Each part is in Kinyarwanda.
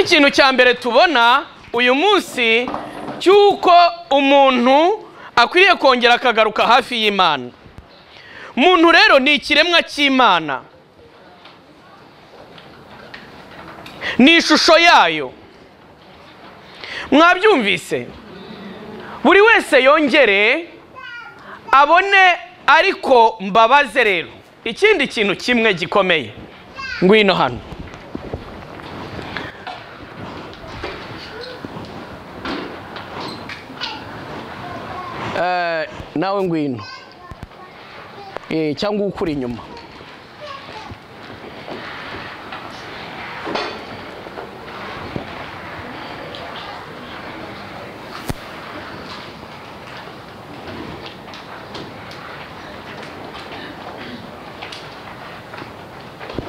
ikintu cya mbere tubona uyu munsi cy'uko umuntu akwiriye kongera akagaruka hafi y'imana umuntu rero ni ikiremwa cy'imana ni ishusho yayo mwabyumvise buri wese yongere abone ariko mbabaze rero ikindi kintu kimwe gikomeye ngwino hano nawe ngwino cyangwa ukuri inyuma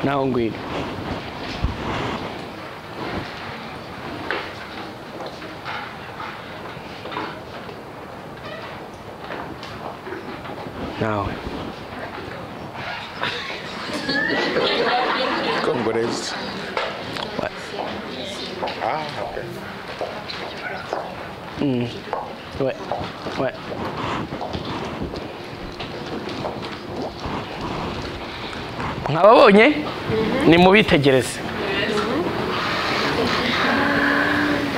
nawe ngwino nawe Congolese. Ah, ok. Ouais, ouais. Mwababonye ni mubitegereze.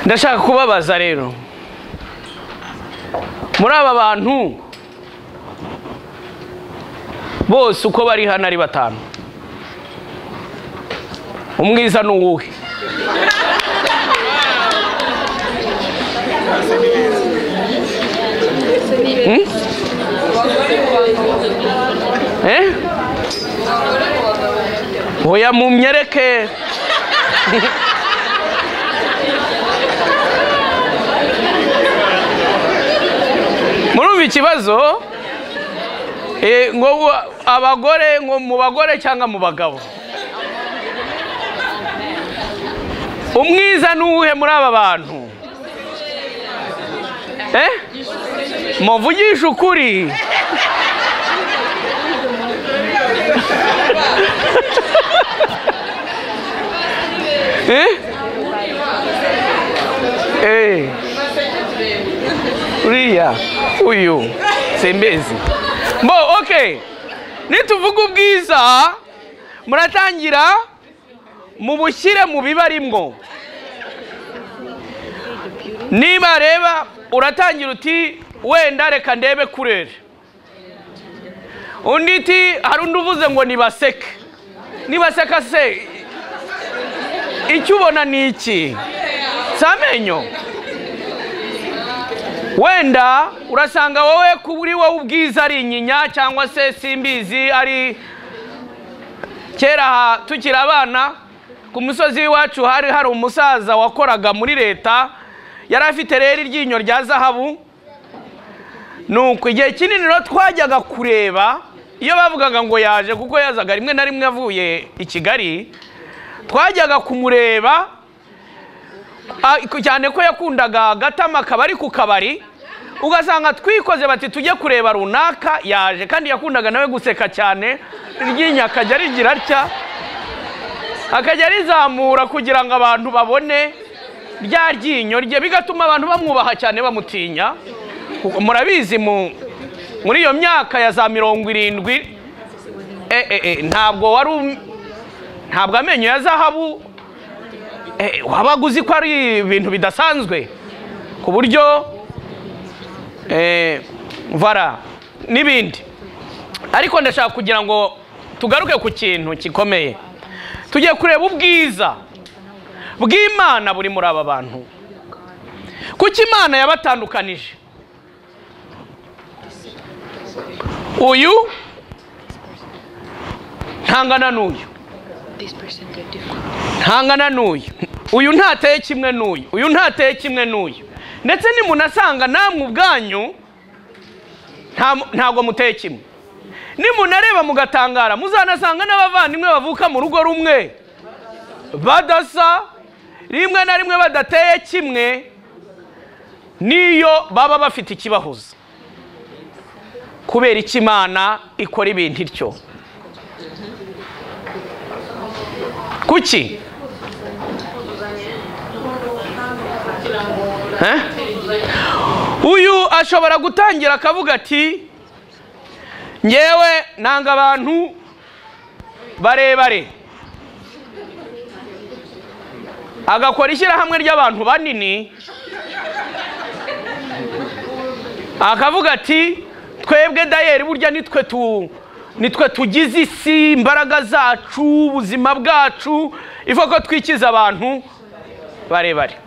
Ndashaka kubabaza rero. Muri aba bantu bose uko bari hano ari batanu. Umwiza ni uwuhe? Eh? Oya mumyereke. Murumva ikibazo? Eh, ngo wa- abagore ngo mu bagore cyangwa mu bagabo. Umwiza ni uwuhe muri aba bantu? Eh? Muvugisha ukuri. Eh? Eh. Uriya uyu sembezi. Bo okay. Nituvuga ubwiza muratangira mubushyire mu bibarimwo. Niba reba uratangira uti wenda reka ndebe kurere. Undi ti hari undi uvuze ngo nibaseke. Nibaseka se icyo ubona ni iki si amenyo wenda urasanga wowe kuri wowe ubwiza ari inyinya cyangwa se simbizi ari kera tukiri abana ku musozi w'iwacu hari hari umusaza wakoraga muri leta yari afite rero iryinyo rya zahabu nuko igihe kinini rero twajyaga kureba iyo bavugaga ngo yaje kuko yazaga rimwe na rimwe avuye i kigali twajyaga kumureba ah, cyane ko yakundaga agatama akabari ku kabari ugasanga twikoze bati tujye kureba runaka yaje kandi yakundaga nawe guseka cyane iryinyo akajya rigira atya akajya rizamura kugira ngo abantu babone rya ryinyo rye bigatuma abantu bamwubaha cyane bamutinya Kuko murabizi mu muri iyo myaka ya za mirongo irindwi eh, eh, eh, ntabwo wari um- ntabwo amenyo ya zahabu eh, wabaga uzi ko ari ibintu bidasanzwe ku buryo eh, vara n'ibindi ariko ndashaka kugira ngo tugaruke ku kintu gikomeye tugiye kureba ubwiza bw'imana buri muri aba bantu kuko imana yabatandukanije uyu ntangana n'uyu ntangana n'uyu uyu ntateye kimwe n'uyu uyu ntateye kimwe n'uyu ndetse nimunasanga namwe ubwanyu nta- ntabwo muteye kimwe nimunareba mugatangara muzanasanga n'abavandimwe bavuka mu rugo rumwe badasa rimwe na rimwe badateye kimwe n'iyo baba bafite ikibahuza kubera icyo imana ikora ibintu ityo kuki Eh? uyu ashobora gutangira akavuga ati ngewe nanga abantu barebare agakora ishyirahamwe ry'abantu banini akavuga ati twebwe dayeri burya nitwe tu nitwe tugize isi imbaraga zacu ubuzima bwacu ivuga ko twikiza abantu barebare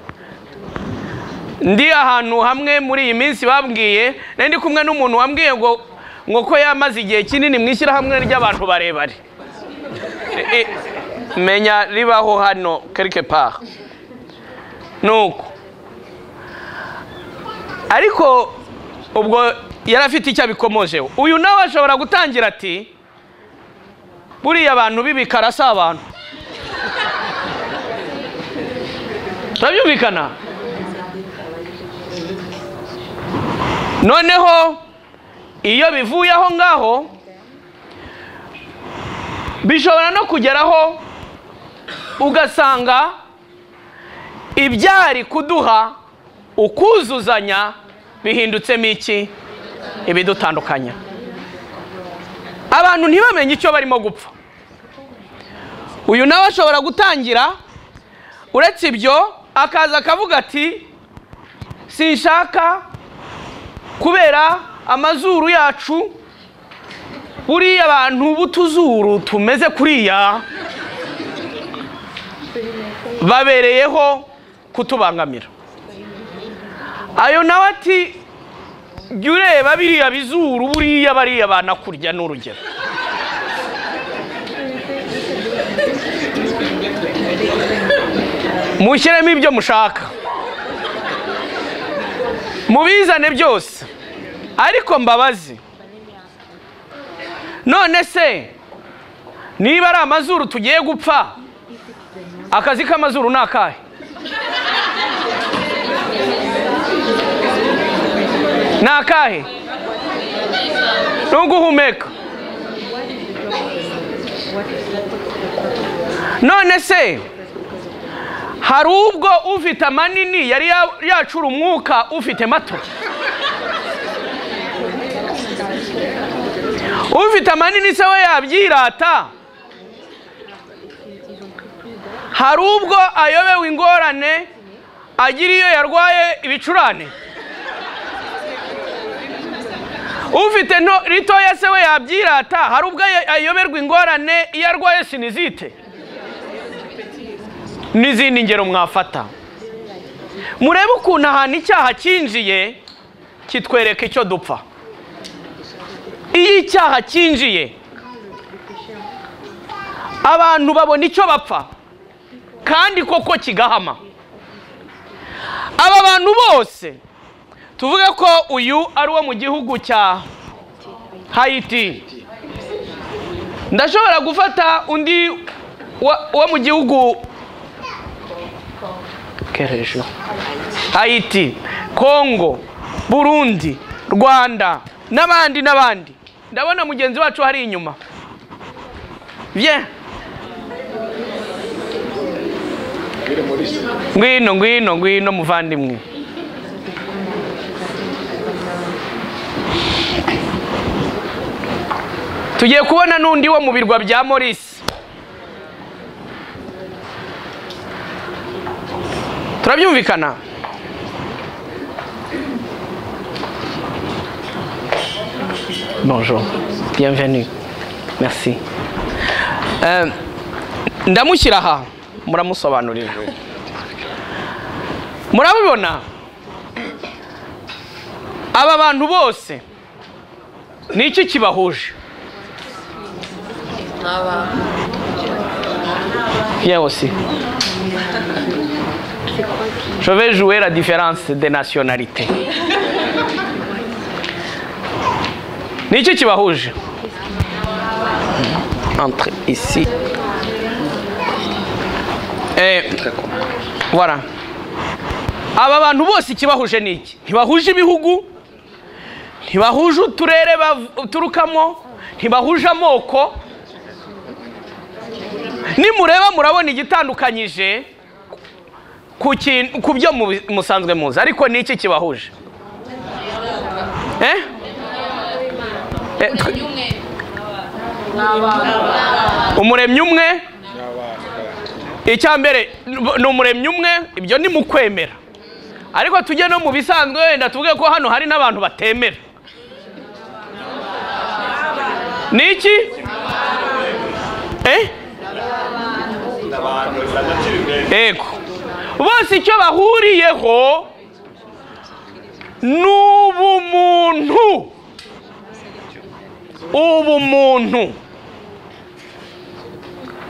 ndi ahantu hamwe muri iyi minsi babwiye nari ndi kumwe n'umuntu wambwiye ngo ngo ko yamaze igihe kinini mu ishyirahamwe ry'abantu barebare I- menya ribaho hano quelque part nuko ariko ubwo yari afite icyo abikomojeho uyu nawe ashobora gutangira ati buriya abantu b'ibikara si abantu turabyumvikana noneho iyo bivuye aho ngaho bishobora no kugeraho ugasanga ibyari kuduha ukuzuzanya bihindutsemo iki ibidutandukanya abantu ntibamenye icyo barimo gupfa uyu nawe ashobora gutangira uretse ibyo akaza akavuga ati sinshaka kubera amazuru yacu buriya abantu b'utuzuru tumeze kuriya babereyeho kutubangamira ayo nawe ati jya ureba biriya bizuru buriya bariya banakurya ni urugero mushyiremo ibyo mushaka mubizane byose ariko mbabazi none se niba ari amazuru tugiye gupfa akazi k'amazuru ni akahe ni akahe ni uguhumeka none se hari ubwo ufite amanini yari ya- yacura umwuka ufite mato ufite amanini se we yabyirata hari ubwo ayobewe ingorane agira iyo yarwaye ibicurane ufite nto ritoya se we yabyirata hari ubwo ayo- ayoberwa ingorane iyo arwaye sinizite n'izindi ngero mwafata murebe ukuntu ahantu icyaha cyinjiye kitwereka icyo dupfa iyo icyaha cyinjiye abantu babona icyo bapfa kandi koko kigahama aba bantu bose tuvuge ko uyu ari uwo mu gihugu cya hayiti ndashobora gufata undi wa- wo mu gihugu kerejo hayiti kongo burundi rwanda n'abandi n'abandi ndabona mugenzi wacu hari inyuma bien ngwino ngwino ngwino muvandimwe tugiye kubona n'undi wo mu birwa bya morisi turabyumvikana bonjour bienvenue merci Euh, ndamushyira aha muramusobanurira murabibona aba bantu bose ni iki kibahuje Bien aussi. Je vais jouer la différence des nationalités. Ni iki kibahuje Entre ici. Eh, voilà. Aba bantu bose ikibahuje ni iki ntibahuje ibihugu ntibahuje uturere baturukamo ntibahuje amoko nimureba murabona igitandukanyije ku kintu ku byo mu- musanzwe muzi ariko ni iki kibahuje Eh? Eh, twe- umuremyi umwe icyambere ni umuremyi umwe ibyo ni mu kwemera ariko tujye no mu bisanzwe wenda tuvuge ko hano hari n'abantu batemera ni iki eh ego bose icyo bahuriyeho ni ubumuntu ubumuntu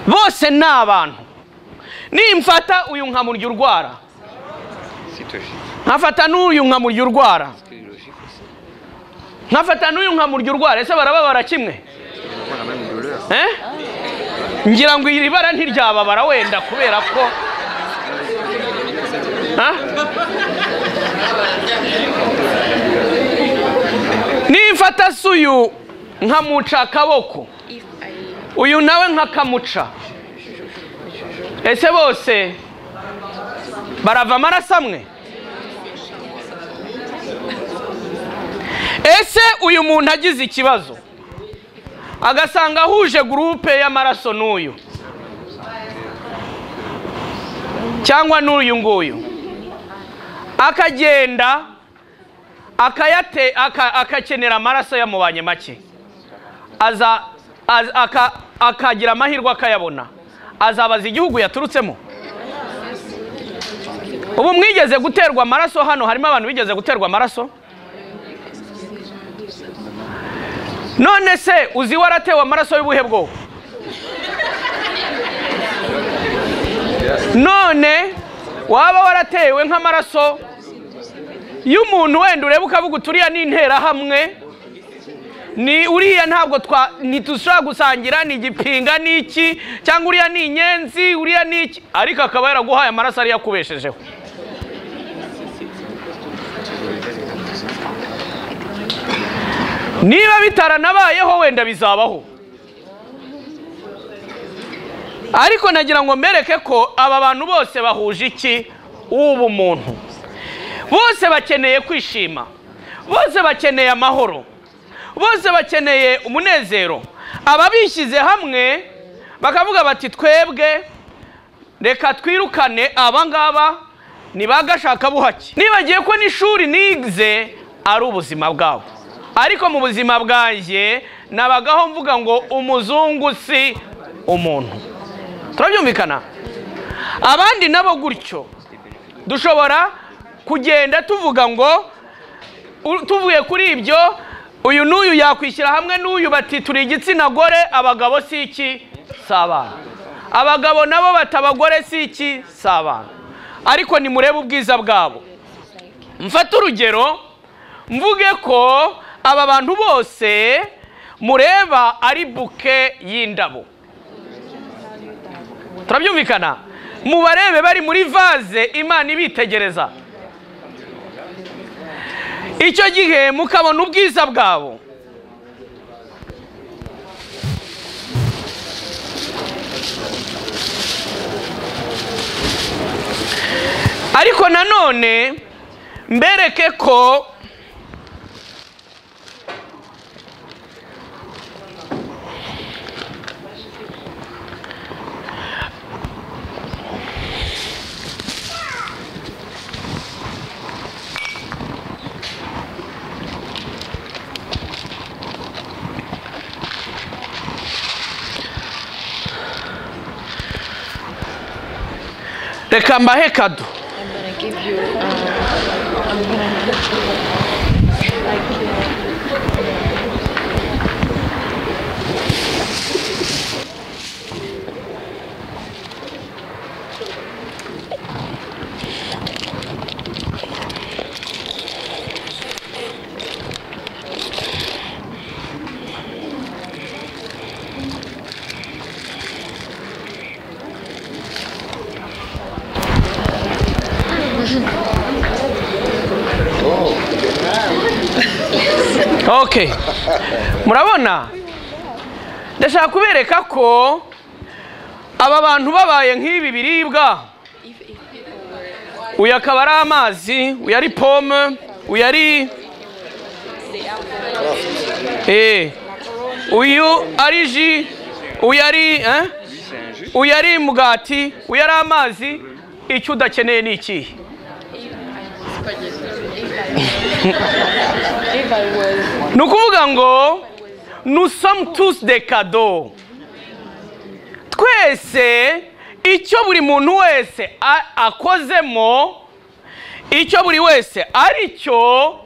bose ni abantu nimfata uyu nkamurya urwara nkafata n'uyu nkamurya urwara nkafata n'uyu nkamurya urwara ese barababara kimwe Eh? ngira ngo iri bara ntiryababara wenda kubera ko Ha? nimfata se uyu nkamuca akaboko uyu nawe nkakamuca ese bose barava amaraso amwe ese uyu muntu agize ikibazo agasanga ahuje gurupe y'amaraso n'uyu cyangwa n'uyu nguyu akagenda akayate- aka- akakenera amaraso yamubanye make aza az- aka- akagira amahirwe akayabona azabaza igihugu yaturutsemo ubu mwigeze guterwa amaraso hano harimo abantu bigeze guterwa amaraso none se uzi waratewe amaraso y'ubuhe bwoko none waba waratewe nk'amaraso y'umuntu wenda ureba ukavuga uturiya ni interahamwe ni uriya ntabwo twa ntidushobora gusangira ni igipinga ni iki cyangwa uriya ni inyenzi uriya ni iki ariko akaba yaraguhaye amaraso ariyo akubeshejeho niba bitaranabayeho wenda bizabaho ariko nagira ngo mbereke ko aba bantu bose bahuje iki ubumuntu bose bakeneye kwishima bose bakeneye amahoro bose bakeneye umunezero aba bishyize hamwe bakavuga bati twebwe reka twirukane aba ngaba ni ba gashakabuhake nibagiye ko n'ishuri nize ari ubuzima bwabo ariko mu buzima bwanjye nabagaho mvuga ngo umuzungu si umuntu turabyumvikana abandi nabo gutyo dushobora kugenda tuvuga ngo u- tuvuye kuri ibyo uyu n'uyu yakwishyira hamwe n'uyu bati turi igitsina gore abagabo si iki si abana abagabo nabo bati abagore si iki si abana ariko nimurebe ubwiza bwabo mfate urugero mvuge ko aba bantu bose mureba ari buke y'indabo turabyumvikana mubarebe bari muri vaze imana ibitegereza icyo gihe mukabona ubwiza bwabo ariko nanone mbereke ko reka mbahe kado I'm gonna give you. Uh, I'm gonna give you like. ok murabona ndashaka kubereka ko aba bantu babaye nk'ibi biribwa If, if people were uyu akaba ari amazi uyu ari pome uyu ari Eh. uyu ari ji uyu ari eh? uyu ari mugati uyu ari amazi icyo udakeneye ni ikihe If I was, ni ukuvuga ngo nusamu tusi de kado twese icyo buri muntu wese a- akozemo icyo buri wese ari cyo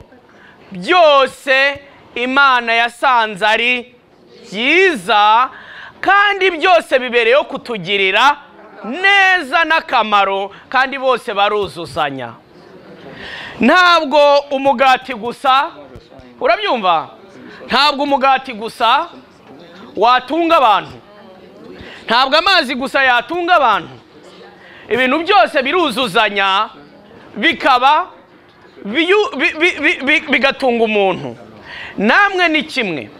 byose imana yasanze ari byiza kandi byose bibereyeho kutugirira neza n'akamaro kandi bose baruzuzanya ntabwo umugati gusa urabyumva ntabwo umugati gusa watunga abantu ntabwo amazi gusa yatunga abantu ibintu byose biruzuzanya bikaba biyu- bi- bi- bi- bi- bigatunga umuntu namwe ni kimwe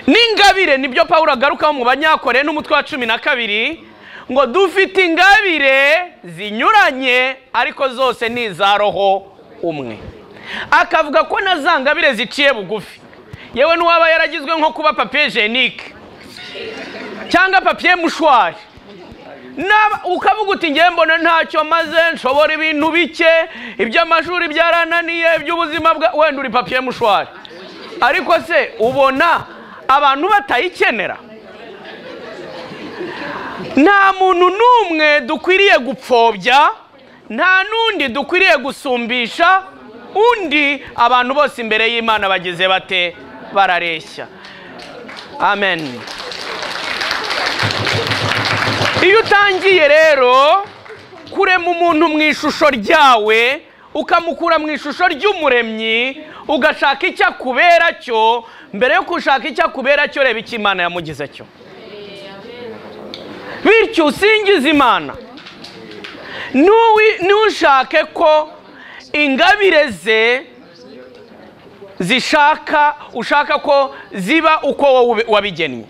n'ingabire nibyo pawulo agarukaho mu banyakore n'umutwe wa cumi na kabiri ngo dufite ingabire zinyuranye ariko zose ni iza roho umwe akavuga ko na za ngabire ziciye bugufi yewe n'uwaba yaragizwe nko kuba papiye jenike cyangwa papiye mushwari Naba- ukavuga uti ngewe mbona ntacyo maze nshobora ibintu bike iby'amashuri byarananiye iby'ubuzima bwa wenda uri papiye mushwari ariko se ubona abantu batayikenera nta muntu n'umwe dukwiriye gupfobya nta n'undi dukwiriye gusumbisha undi abantu bose imbere y'imana bageze bate barareshya amen iyo utangiye rero kurema umuntu mu ishusho ryawe ukamukura mu ishusho ry'umuremyi ugashaka icyo akubera cyo mbere yo gushaka icyo akubera cyo reba icyo imana yamugize cyo bityo usingiza imana N'uwi- ntushake ko ingabire ze zishaka ushaka ko ziba uko wowe wabigennye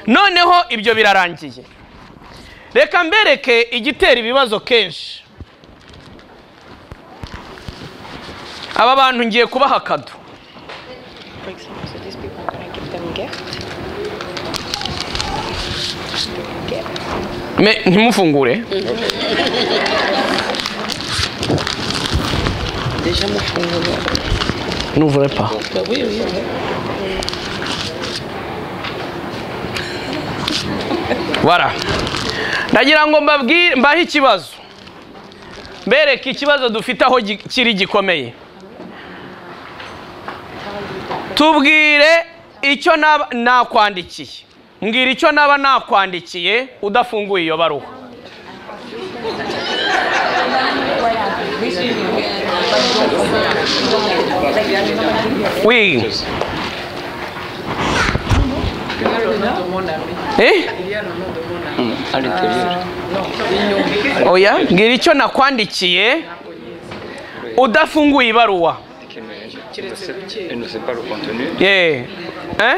noneho ibyo birarangiye reka mbereke igitera ibibazo kenshi aba bantu ngiye kubaha akado for example, so these people, can I give them gift? Gift. Me- ntimufungure Déjà, moi, je suis une nouvelle. n'uvure pa Bah oui, oui, oui. bara ndagira ngo mbabwire mbahe ikibazo mbereke ikibazo dufite aho gi- kiri gikomeye tubwire icyo naba nakwandikiye mbwira icyo naba nakwandikiye udafunguye iyo baruwa wii eh oya mbwira icyo nakwandikiye udafunguye ibaruwa Elle ne sait pas le contenu. ye eh?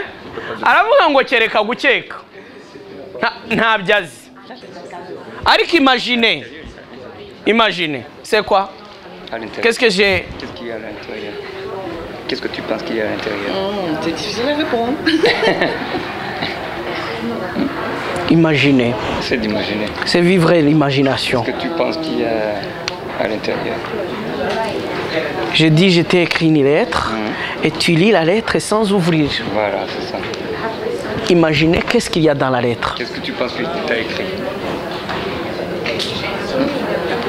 aravuga ngo kereka gukeka Nta- ntabyo azi ariko imagine imagine c'est quoi À l'intérieur. qu'est-ce que j'ai Qu'est-ce qu'il y a à l'intérieur Qu'est-ce que tu penses qu'il y a à l'intérieur C'est difficile à répondre. imaginé C'est d'imaginer. c'est vivre l'imagination Qu'est-ce que tu penses qu'il y a à l'intérieur je dis je t'ai écrit une lettre et tu lis la lettre sans ouvrir Voilà, c'est ça. imaginez qu'est-ce qu'il y a dans la lettre Qu'est-ce que tu penses que tu as écrit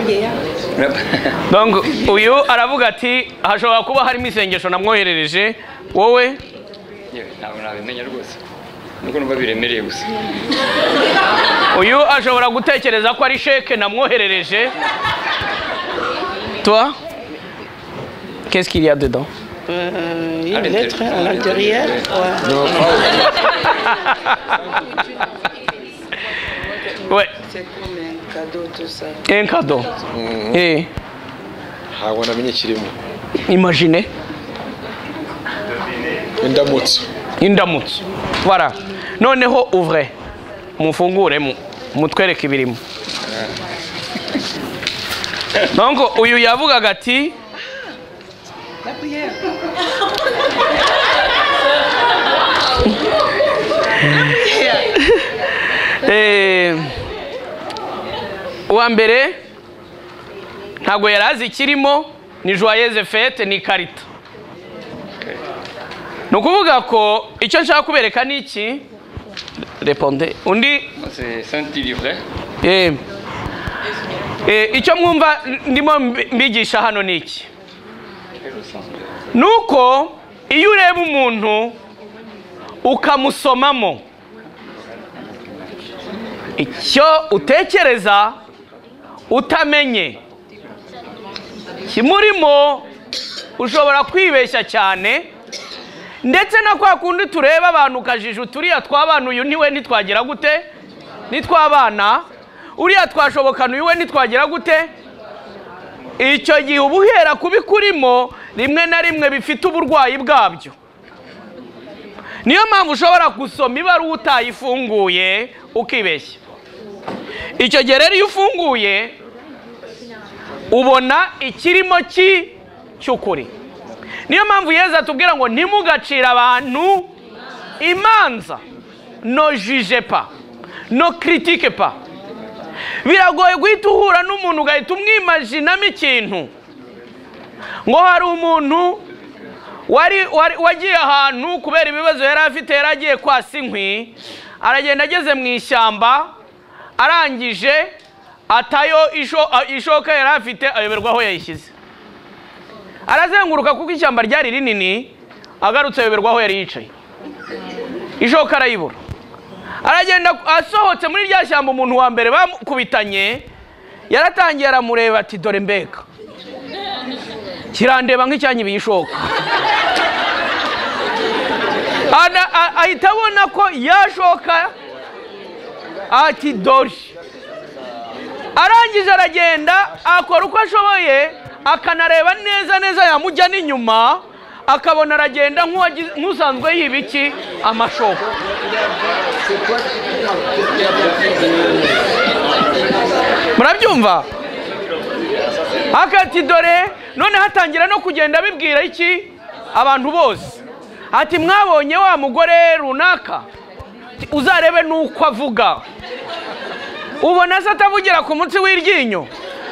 Yeah. donc uyu aravuga ati hashobora kuba harimo isengesho namwoherereje wowe Yewe, ntabwo nabimenya rwose nuko numva biremereye gusa uyu ashobora gutekereza ko ari sheke namwoherereje toi qu'est-ce qu'il y a dedans Euh, À une l'intérieur. lettre à l'intérieur. Ouais. ouais C'est comme un cadeau, tout ça. un cadeau eh ntabwo namenye kirimo imaginez indamutso indamutso voilà noneho ouvre mufungure mu- mutwereke ibirimo ntabwo uyu yavugaga ati La prière. Eh, uwa mbere ntabwo yari azi ikirimo ni joyeuse fete ni ikarita ni ukuvuga ko icyo nshaka kubereka ni iki reponde undi Moi, C'est Saint-Yves du Vrai. eh, eh, icyo mwumva ndimo mbi- mbigisha hano ni iki Quel est le sens de- ni uko iyo ureba umuntu ukamusomamo icyo utekereza utamenye kimurimo ushobora kwibeshya cyane ndetse na kwa kundi tureba abantu ukajije uturiya tw'abana uyu niwe ntitwagira gute nitwabana uriya twashobokana uyu we ntitwagira gute icyo gihe uba uhera kubikurimo rimwe na rimwe bifite uburwayi bwabyo niyo mpamvu ushobora gusoma ibaruwa utayifunguye ukibeshya icyo gihe rero iyo ufunguye ubona ikirimo ki cy'ukuri niyo mpamvu yeza atubwira ngo ntimugacire abantu imanza no jije pa no kiritike pa biragoye guhita uhura n'umuntu ugahita umwimajinamo ikintu ngo hari umuntu wari wari- wagiye ahantu kubera ibibazo yari afite yari agiye kwasa inkwi aragenda ageze mu ishyamba arangije atayo isho- a- ishoka yari afite ayoberwa aho yayishyize arazenguruka kuko ishyamba ryari rinini agarutse ayoberwa aho yari yicaye ishoka arayibura aragenda asohotse muri rya shyamba umuntu wa mbere bamukubitanye yaratangiye aramureba ati dore mbega kirandeba nk'icyanyibiye ishoka Ana- a- ahita abona ko yashoka ati dore arangije aragenda akora uko ashoboye akanareba neza neza yamujya n'inyuma akabona aragenda nk'uwagize- nk'usanzwe yiba iki amashoka murabyumva akati dore none hatangira no kugenda abibwira iki abantu bose ati mwabonye wa mugore runaka Ati, uzarebe n'uko avuga ubona se atavugira ku munsi w'iryinyo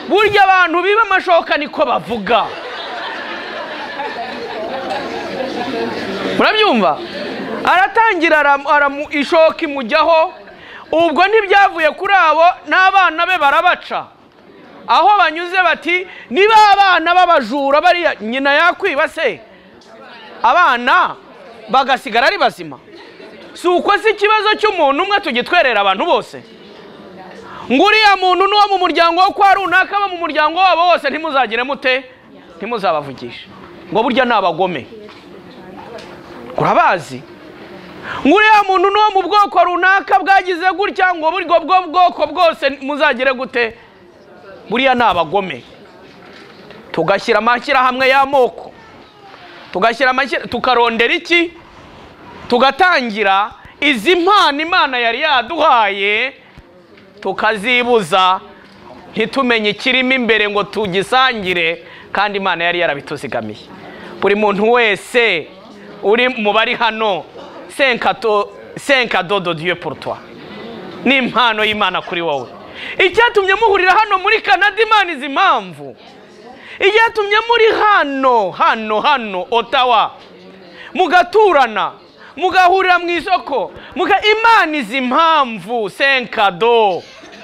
burya abantu biba amashoka niko bavuga murabyumva aratangira aramu- aramu- ishoka imujyaho ubwo ntibyavuye kuri abo n'abana be barabaca aho banyuze bati niba abana b'abajura bariya nyina yakwiba se abana bagasigara ari bazima si uko si ikibazo cy'umuntu umwe tugitwerera abantu bose ngo uriya muntu n'uwo mu muryango wo kwa runaka abo mu muryango wabo bose ntimuzagire mute ntimuzabavugishe ngo burya ni abagome urabazi ngo uriya muntu n'uwo mu bwoko runaka bwagize gutya ngo buryo bwo bwoko bwose muzagire gute buriya ni abagome tugashyira amashyirahamwe y'amoko tugashyira amashyira tukarondera iki tugatangira izi mpano imana yari yaduhaye tukazibuza ntitumenye ikirimo imbere ngo tugisangire kandi imana yari yarabituzigamiye buri muntu wese uri mu bari hano senkato senkadodo diyo porotwa ni impano y'imana kuri wowe icyatumye muhurira hano muri kanada imana izi impamvu icyatumye muri hano hano hano otawa mugaturana mugahurira mu isoko muga imana izi impamvu senkado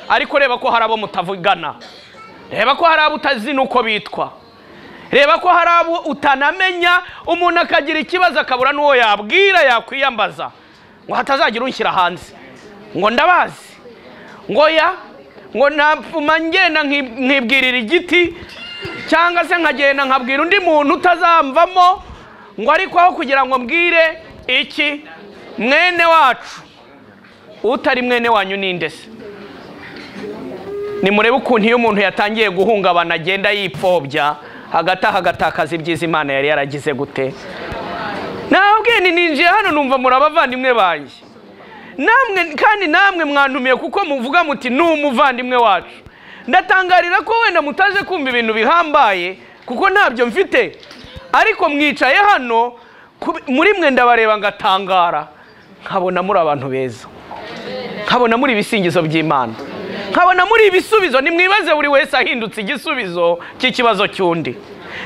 ariko reba ko hari abo mutavugana reba ko hari abo utazina uko bitwa reba ko hari abo utanamenya umuntu akagira ikibazo akabura n'uwo yabwira yakwiyambaza ngo hatazagira unshyira hanze ngo ndabazi ngo ya ngo napfuma ngenda nki- nkibwirira igiti cyangwa se nkagenda nkabwira undi muntu utazamvamo ngo ariko aho kugira ngo mbwire iki mwene wacu utari mwene wanyu ninde se nimurebe ukuntu iyo umuntu yatangiye guhungabana agenda yipfobya hagati aha agatakaza ibyiza imana yari yaragize gute nabwene ninjiye hano numva muri abavandimwe banjye namwe kandi namwe mwantumiye kuko muvuga muti ni umuvandimwe wacu ndatangarira ko wenda mutaje kumva ibintu bihambaye kuko ntabyo mfite ariko mwicaye hano ku- muri mwe ndabareba ngatangara nkabona muri abantu beza nkabona muri ibisingizo by'imana nkabona muri ibisubizo nimwibaze buri wese ahindutse igisubizo cy'ikibazo cy'undi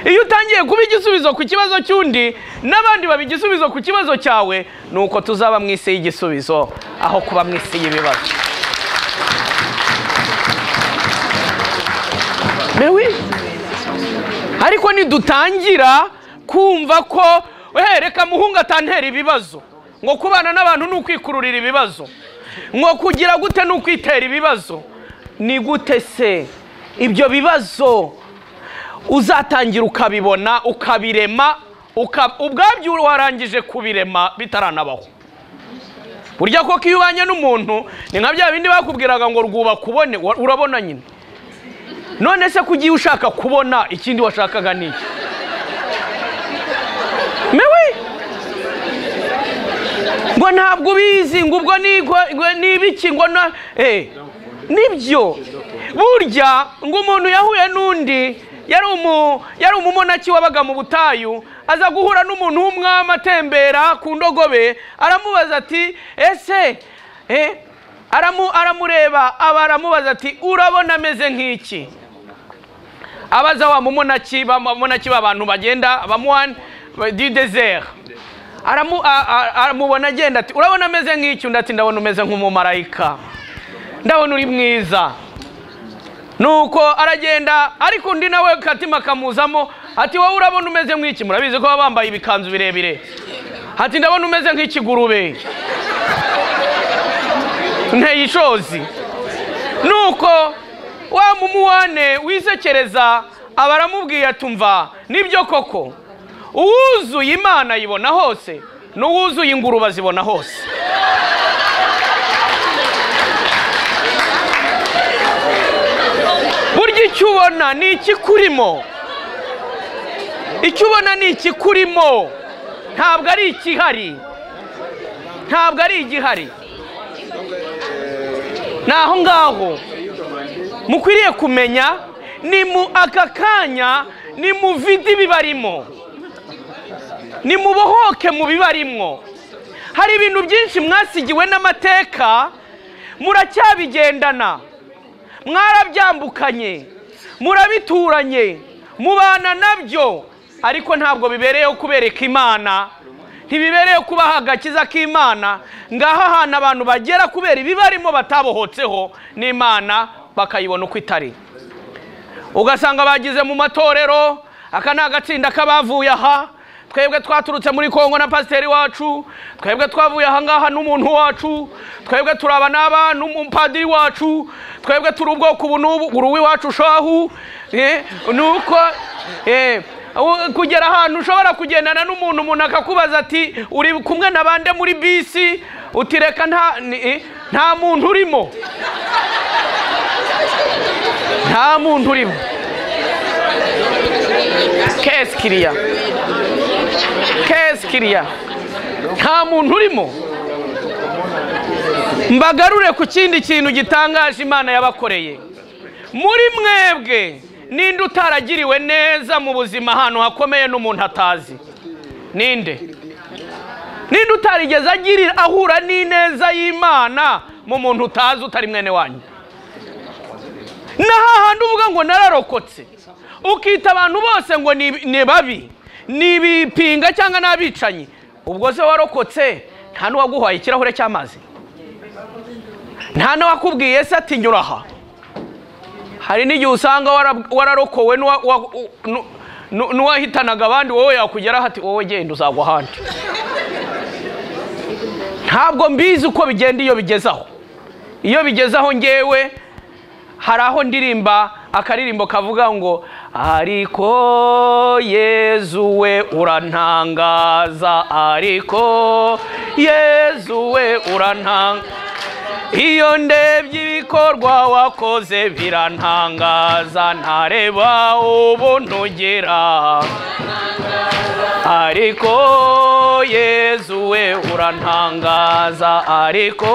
iyo utangiye kuba igisubizo ku kibazo cy'undi n'abandi baba igisubizo ku kibazo cyawe ni uko tuzaba mu isi y'igisubizo aho kuba mu isi y'ibibazo mewi ariko nidutangira kumva ko "Eh, reka muhungu atantera ibibazo ngo kubana n'abantu ni ukwikururira ibibazo ngo kugira gute ni ukwitera ibibazo ni gute se ibyo bibazo uzatangira ukabibona ukabirema uka- ubwabyo warangije kubirema bitaranabaho burya koko iyo ubanye n'umuntu ni nka bya bindi bakubwiraga ngo rwubaka ubone wa- urabona nyine none se kugiye ushaka kubona ikindi washakaga ni iki mewe ngo ntabwo ubizi ngo ubwo ni ngo- ngo ni ibiki ngo na eh nibyo burya ngo umuntu yahuye n'undi yari umu yari umumonaki wabaga mu butayu aza guhura n'umuntu w'umwami atembera ku ndogobe aramubaza ati ese eh aramu aramureba aba aramubaza ati urabona ameze nk'iki abaza wa mumonaki bamonaki b'abantu bagenda abamuhani du désert Aramu- a- a- aramubona agenda ati urabona ameze nk'icyo undi ati ndabona umeze nk'umumarayika ndabona uri mwiza nuko aragenda ariko undi nawe katima kamuzamo ati wowe urabona umeze nk'iki murabizi ko baba bambaye ibikanzu birebire ati ndabona umeze nk'ikigurube nteye ishozi nuko wa mumuwane wisekereza aba aramubwiye atumva nibyo koko uwuzuye imana ayibona hose n'uwuzuye ingurube azibona hose burya icyo ubona ni ikikurimo icyo ubona ni ikikurimo ntabwo ari ikihari ntabwo ari igihari ni aho ngaho mukwiriye kumenya ni mu aka kanya ni muvide ibibarimo ni mubohoke mu bibarimo hari ibintu byinshi mwasigiwe n'amateka muracyabigendana mwarabyambukanye murabituranye mubana nabyo ariko ntabwo bibereyeho kubereka imana ntibibereyeho kubaha agakiza k'imana ngaha ahantu abantu bagera kubera ibibarimo batabohotseho n'imana bakayibona uko itari ugasanga bagize mu matorero aka ni agatsinda k'abavuye aha twebwe twaturutse muri kongo na pasiteri wacu twebwe twavuye ahangaha n'umuntu wacu twebwe turaba n'aba n'umupadiri wacu twebwe turi ubwoko ubu n'ubu uri uw'iwacu shahu eh, ni uko eh, u- kugera ahantu ushobora kugendana n'umuntu umuntu akakubaza ati uri kumwe na bande muri bisi uti reka nta ni- eh, nta muntu urimo nta muntu urimo kesi kiriya kesi kiriya nta muntu urimo mbagarure ku kindi kintu gitangaje imana yabakoreye muri mwebwe ninde utaragiriwe neza mu buzima ahantu hakomeye n'umuntu atazi ninde ninde utarigeze agira ahura n'ineza y'imana mu muntu utazi utari mwene wanyu na hahandi uvuga ngo nararokotse ukita abantu bose ngo ni ni babi ni ibipinga cyangwa ni abicanyi ubwo se warokotse nta n'uwaguhaye ikirahure cy'amazi nta n'uwakubwiye se ati nyura aha hari n'igihe usanga wara- wararokowe n'uwa- wa- u- nu- nu- n'uwahitanaga abandi wowe yakugeraho ati wowe genda uzagwa ahandi ntabwo mbizi uko bigenda iyo bigezaho iyo bigezaho ngewe hari aho ndirimba akaririmbo kavuga ngo ariko yezu we urantangaza ariko yezu we urantangaza iyo ndebye ibikorwa wakoze birantangaza ntareba ubuntu ugira ariko yezu we urantangaza ariko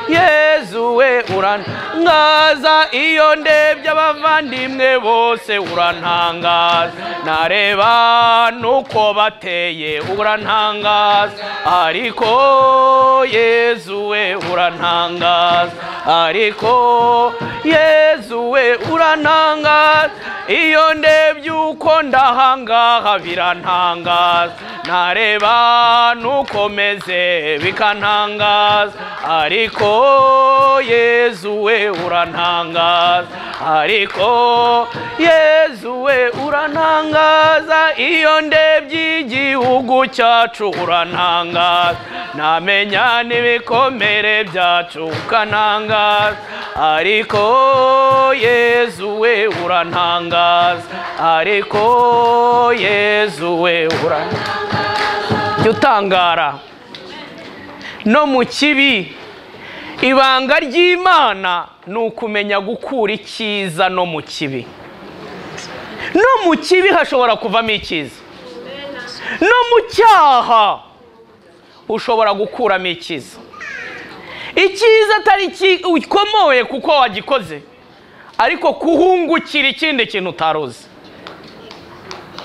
yezu we urantangaza iyo ndebye abavandimwe bose urantangaza nareba nuko bateye urantangaza ariko yezu we urantangaza ariko yezu we urantangaza iyo ndebye uko ndahangaha birantangaza ntareba nuko meze bikantangaza ariko yezu we urantangaza ariko yezu we urantangaza iyo ndebye igihugu cyacu urantangaza namenya n'ibikomere byacu ukantangaza ariko yezu we urantangaza ariko yezu we urantangaza Jya utangara no mu kibi ibanga ry'imana ni ukumenya gukura icyiza no mu kibi no mu kibi hashobora kuvamo icyiza no mu cyaha ushobora gukuramo icyiza icyiza atari iki- ukomoye kuko wagikoze ariko kuhungukira ikindi kintu utaruzi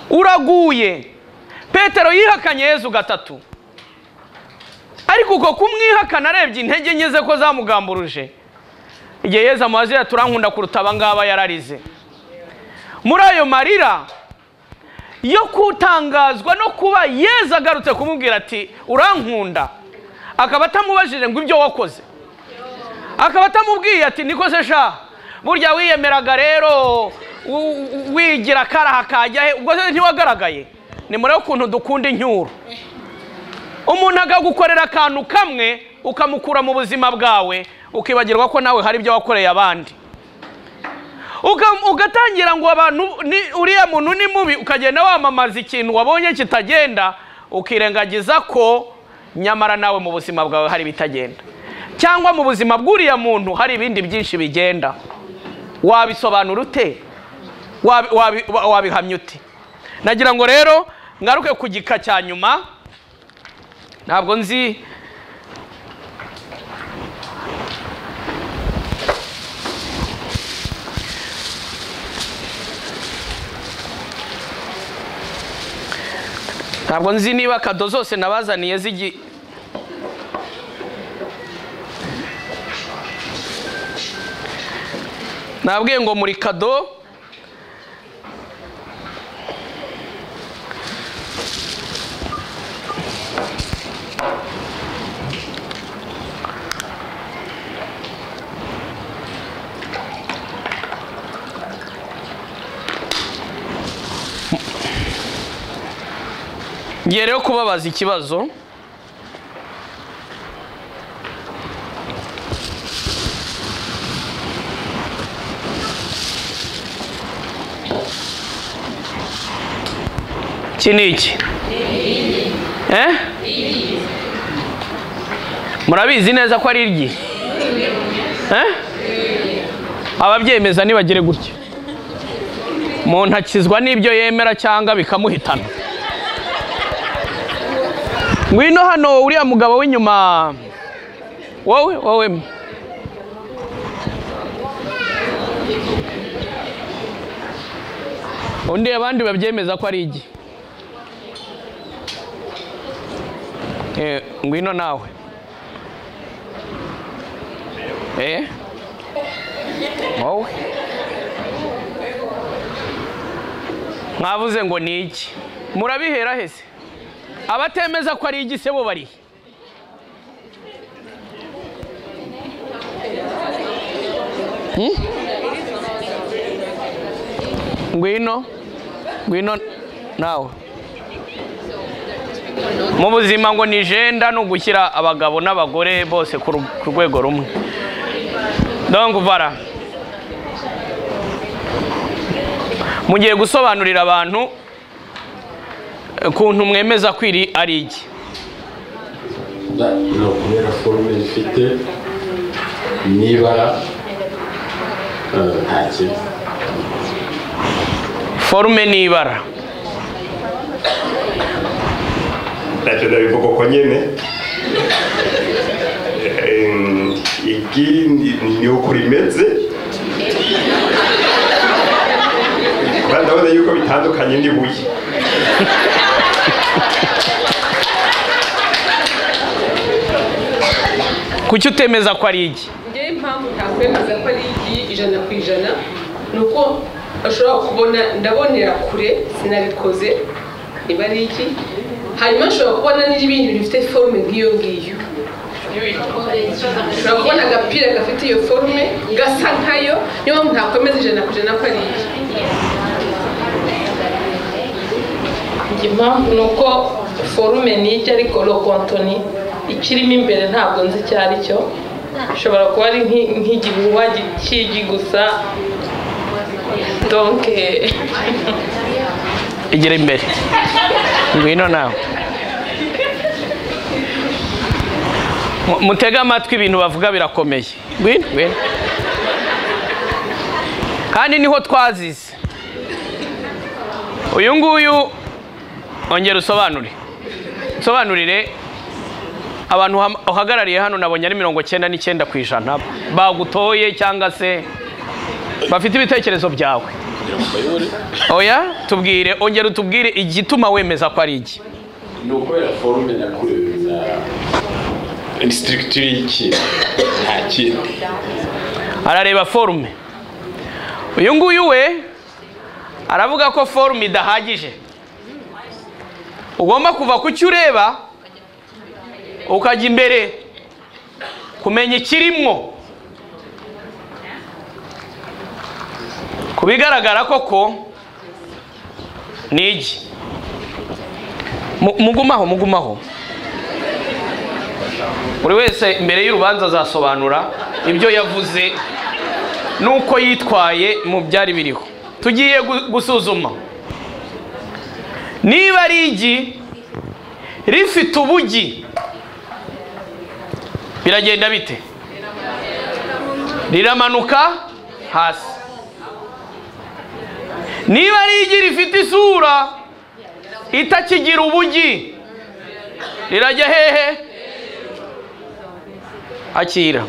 uraguye petero yihakanye yezu gatatu ariko uko kumwihakana arebye intege nke ze ko zamugamburuje igihe yezu amuhazira turankunda kuruta abangaba yararize muri ayo marira yo kutangazwa no kuba yezu agarutse kumubwira ati urankunda akaba atamubajije ngo ibyo wakoze akaba atamubwiye ati niko se sha burya wiyemeraga rero u- u- wigira akaraha kajya he ubwo se ntiwagaragaye ni muri ukuntu dukunda incyuro umuntu akagukorera akantu kamwe ukamukura mu buzima bwawe ukibagirwa ko nawe hari ibyo wakoreye abandi Uka- ugatangira ngo abantu ni- uriya muntu ni mubi ukagenda wamamaza ikintu wabonye kitagenda ukirengagiza ko nyamara nawe mu buzima bwawe hari ibitagenda cyangwa mu buzima bw'uriya muntu hari ibindi byinshi bigenda wabisobanura ute Wabi- wabi- wa- wabihamya ute nagira ngo rero ngaruke ku gika cya nyuma ntabwo nzi ntabwo nzi niba kado zose nabazaniye zigi nabwiye ngo muri kado ngiye rero kubabaza ikibazo iki ni iki Eh? murabizi neza ko ari iryi Eh? ababyemeza nibagire gutya umuntu akizwa n'ibyo yemera cyangwa bikamuhitana ngwino hano uriya mugabo w'inyuma wowe wowe undi abandi babyemeza ko ari igi Eh, ngwino nawe eh wowe mwavuze ngo ni iki murabihera hese abatemeza ko ari igisebo bari he? Hmm? ngwino ngwino nawe mu buzima ngo ni jenda ni ugushyira abagabo n'abagore bose ku ru- ku rwego rumwe dongo vara mugiye gusobanurira abantu ukuntu mwemeza ko iri ari iki ni ukubera forume ifite n'ibara eh, nta kintu forume n'ibara ntacyo ndabivuga uko nyine Em, ikindi ni uko rimeze kuba ndabona yuko bitandukanye n'ibuye kuki utemeza ko ari igi ngewe impamvu ntakwemeza ko ari igi ijana ku ijana ni uko ashobora kubona ndabonera kure sinabikoze niba ari igi hanyuma ashobora kubona n'ibindi bintu bifite forume nk'iyo ngiyo ushobora kubona agapira gafite iyo forume gasa nkayo niyo mpamvu ntakwemeza ijana ku ijana ko ari igi Njye impamvu ni uko forume ni ijya ariko lokontoni ikirimo imbere ntabwo nzi icyo ari cyo ishobora kuba ari nk'i- nk'igihuha gi- cy'igi gusa donke igira imbere ngwino nawe Mu- mutege amatwi ibintu bavuga birakomeye ngwino ngwino kandi niho twazize uyu nguyu ongera usobanure usobanurire abantu uha- uhagarariye hano nabonye ari mirongo cyenda n'icyenda ku ijana bagutoye cyangwa se bafite ibitekerezo byawe kugira ngo mbayobore oya tubwire ongera utubwire igituma wemeza ko ari iki ni ukubera forume nakurewe na inisitirigitire y'ikintu nta kindi arareba forume uyu nguyu we aravuga ko forume idahagije ugomba kuva ku cyo ureba ukajya imbere kumenya ikirimo ku bigaragara koko ni iki Mu- mugumaho mugumaho buri wese imbere y'urubanza azasobanura ibyo yavuze n'uko yitwaye mu byari biriho tugiye gu- gusuzuma niba ari igi rifite ubugi biragenda bite riramanuka hasi niba ari igi rifite isura itakigira ubugi rirajya hehe akira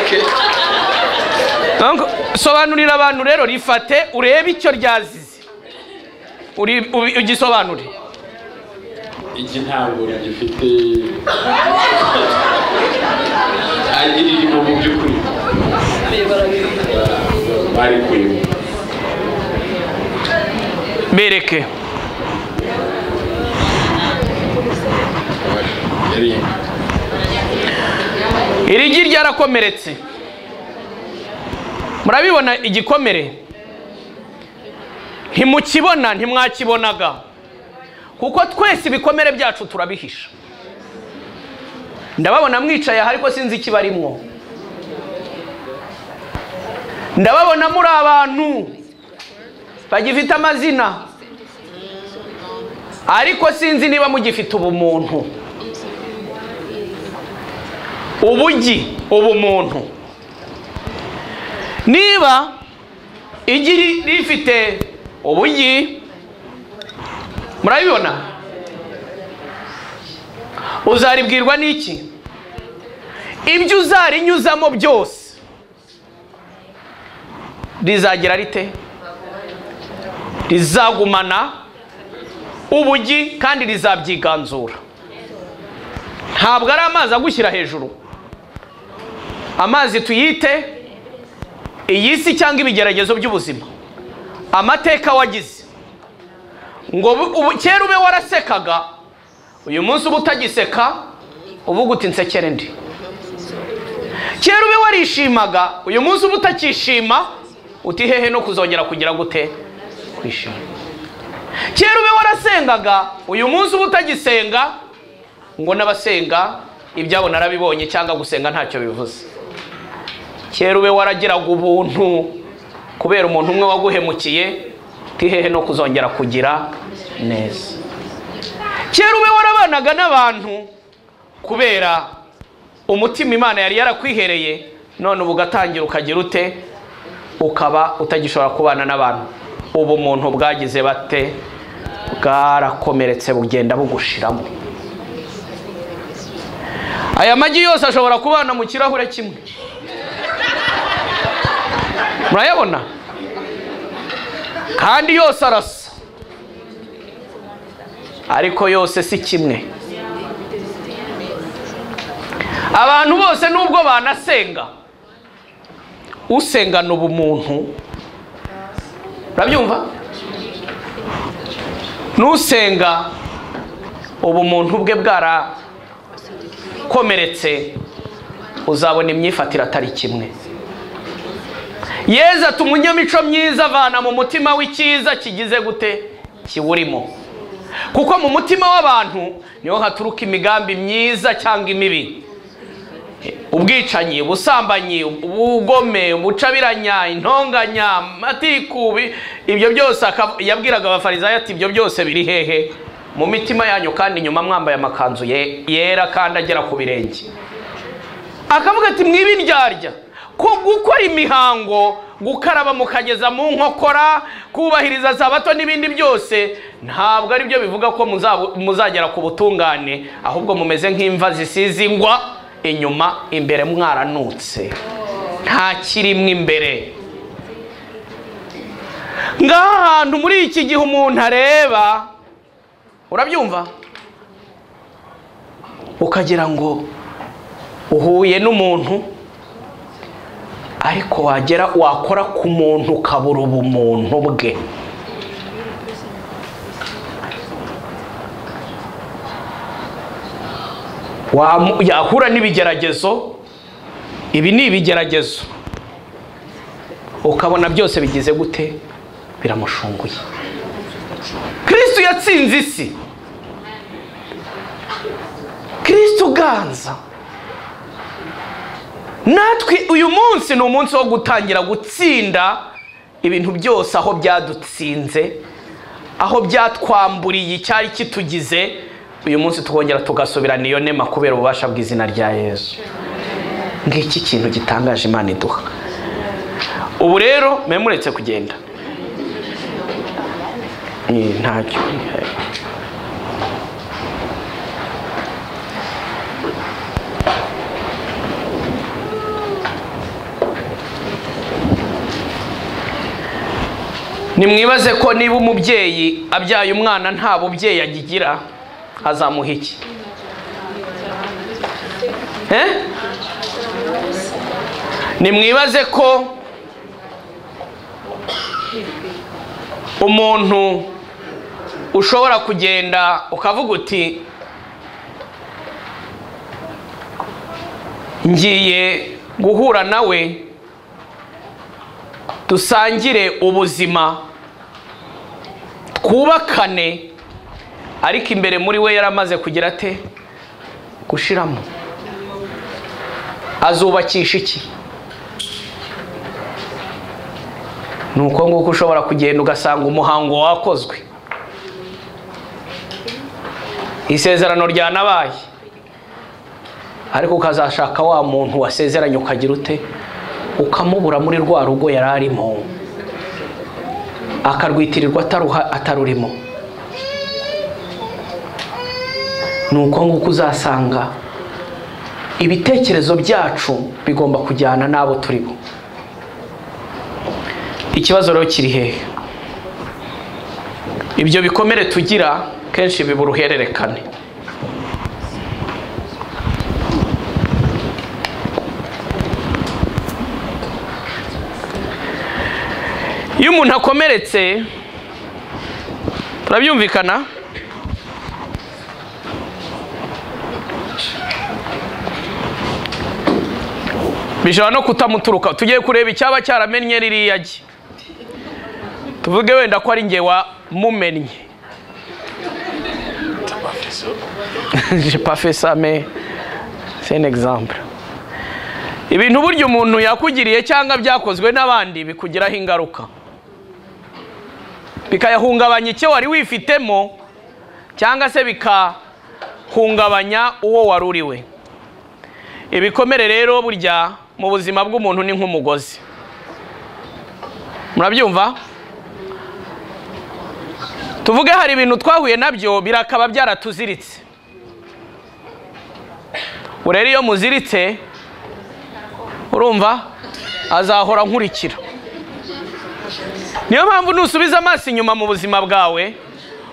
okay Donc, sobanurira abantu rero rifate urebe icyo ryazize Uri- ubi- ugisobanure igi ntabwo rigifite ari ririmo mu by'ukuri barikuyemo bereke iri gi ryarakomeretse murabibona igikomere ntimukibona ntimwakibonaga kuko twese ibikomere byacu turabihisha ndababona mwicaye aha ariko sinzi ikibarimwo ndababona muri abantu bagifite amazina ariko sinzi niba mugifite ubumuntu ubugi ubumuntu niba igi ri- rifite ubugi murabibona uzaribwirwa n'iki ibyo uzarinyuzamo byose rizagira rite rizagumana ubugi kandi rizabyiganzura ntabwo ari amazi agushyira hejuru amazi tuyite iyi si cyangwa ibigeragezo by'ubuzima amateka wagize ngo bu- ubu- kera ube warasekaga uyu munsi uba utagiseka uvuga uti nsekere ndi kera ube warishimaga uyu munsi uba utakishima uti hehe no kuzongera kugira gute kwishima kera ube warasengaga uyu munsi uba utagisenga ngo n'abasenga ibyabo narabibonye cyangwa gusenga ntacyo bivuze kera ube waragiraga ubuntu kubera umuntu umwe waguhemukiye uti hehe no kuzongera kugira neza kera ube warabanaga n'abantu kubera umutima imana yari yarakwihereye none ubu ugatangira ukagira ute ukaba utagishobora kubana n'abantu ubumuntu bwagize bate bwarakomeretse bugenda bugushiramo aya magi yose ashobora kubana mu kirahure kimwe murayabona kandi yose arasa ariko yose si kimwe abantu bose nubwo banasenga usengana ubumuntu urabyumva n'usenga ubumuntu bwe bwarakomeretse uzabona imyifatire atari kimwe yezu ati umunyamico myiza avana mu mutima w'icyiza kigize gute kiwurimo kuko mu mutima w'abantu niho haturuka imigambi myiza cyangwa imibi ubwicanyi ubusambanyi ubugome ubucabiranya intonganya amatikubi ibyo byose akaba- yabwiraga abafarizayo ati ibyo byose biri hehe mu mitima yanyu kandi nyuma mwambaye amakanzu ye- yera kandi agera ku birenge akavuga ati mwibiryarya ko gukora imihango gukaraba mukageza mu nkokora kubahiriza za bato n'ibindi byose ntabwo ari byo bivuga ko muzabu- muzagera ku butungane ahubwo mumeze nk'imva zisize ingwa inyuma imbere mwaranutse nta kirimwe imbere ngaha hantu muri iki gihe umuntu areba urabyumva ukagira ngo uhuye n'umuntu ariko wagera wakora ku muntu ukabura ubumuntu bwe Wamu- yahura n'ibigeragezo ibi ni ibigeragezo ukabona byose bigize gute biramushunguye kristo yatsinze isi kristo uganza natwe uyu munsi ni umunsi wo gutangira gutsinda ibintu byose aho byadutsinze aho byatwamburiye icyari kitugize uyu munsi tukongera tugasubirana iyo nema kubera ububasha bw'izina rya yesu ngiki kintu gitangaje imana iduha ubu rero mwe muretse kugenda Eh, ntacyo nimwibaze ko niba umubyeyi abyaye umwana nta bubyeyi agigira azamuha iki Eh? nimwibaze ko umuntu ushobora kugenda ukavuga uti ngiye guhura nawe dusangire ubuzima twubakane ariko imbere muri we yaramaze kugira ate gushiramo azubakisha iki ni uko nguko ushobora kugenda ugasanga umuhango wakozwe isezerano ryanabaye ariko ukazashaka wa muntu wasezeranye ukagira ute ukamubura muri rwa rugo yari arimo akarwitirirwa ataruha- atarurimo ni uko nguko uzasanga ibitekerezo byacu bigomba kujyana n'abo turi bo ikibazo rero kiri hehe ibyo bikomere tugira kenshi biba uruhererekane iyo umuntu akomeretse turabyumvikana bishobora no kutamuturuka tugiye kureba icyaba cyaramennye ririya gi tuvuge wenda ko ari njye wamumennye Je pas fait ça, mais c'est un exemple. ibintu burya umuntu yakugiriye cyangwa byakozwe n'abandi bikugiraho ingaruka bikayahungabanya icyo wari wifitemo cyangwa se bikahungabanya uwo wari uriwe ibikomere rero burya mu buzima bw'umuntu ni nk'umugozi murabyumva tuvuge hari ibintu twahuye nabyo birakaba byaratuziritse ubu rero iyo muziritse urumva azahora nkurikira niyo mpamvu nusubiza amaso inyuma mu buzima bwawe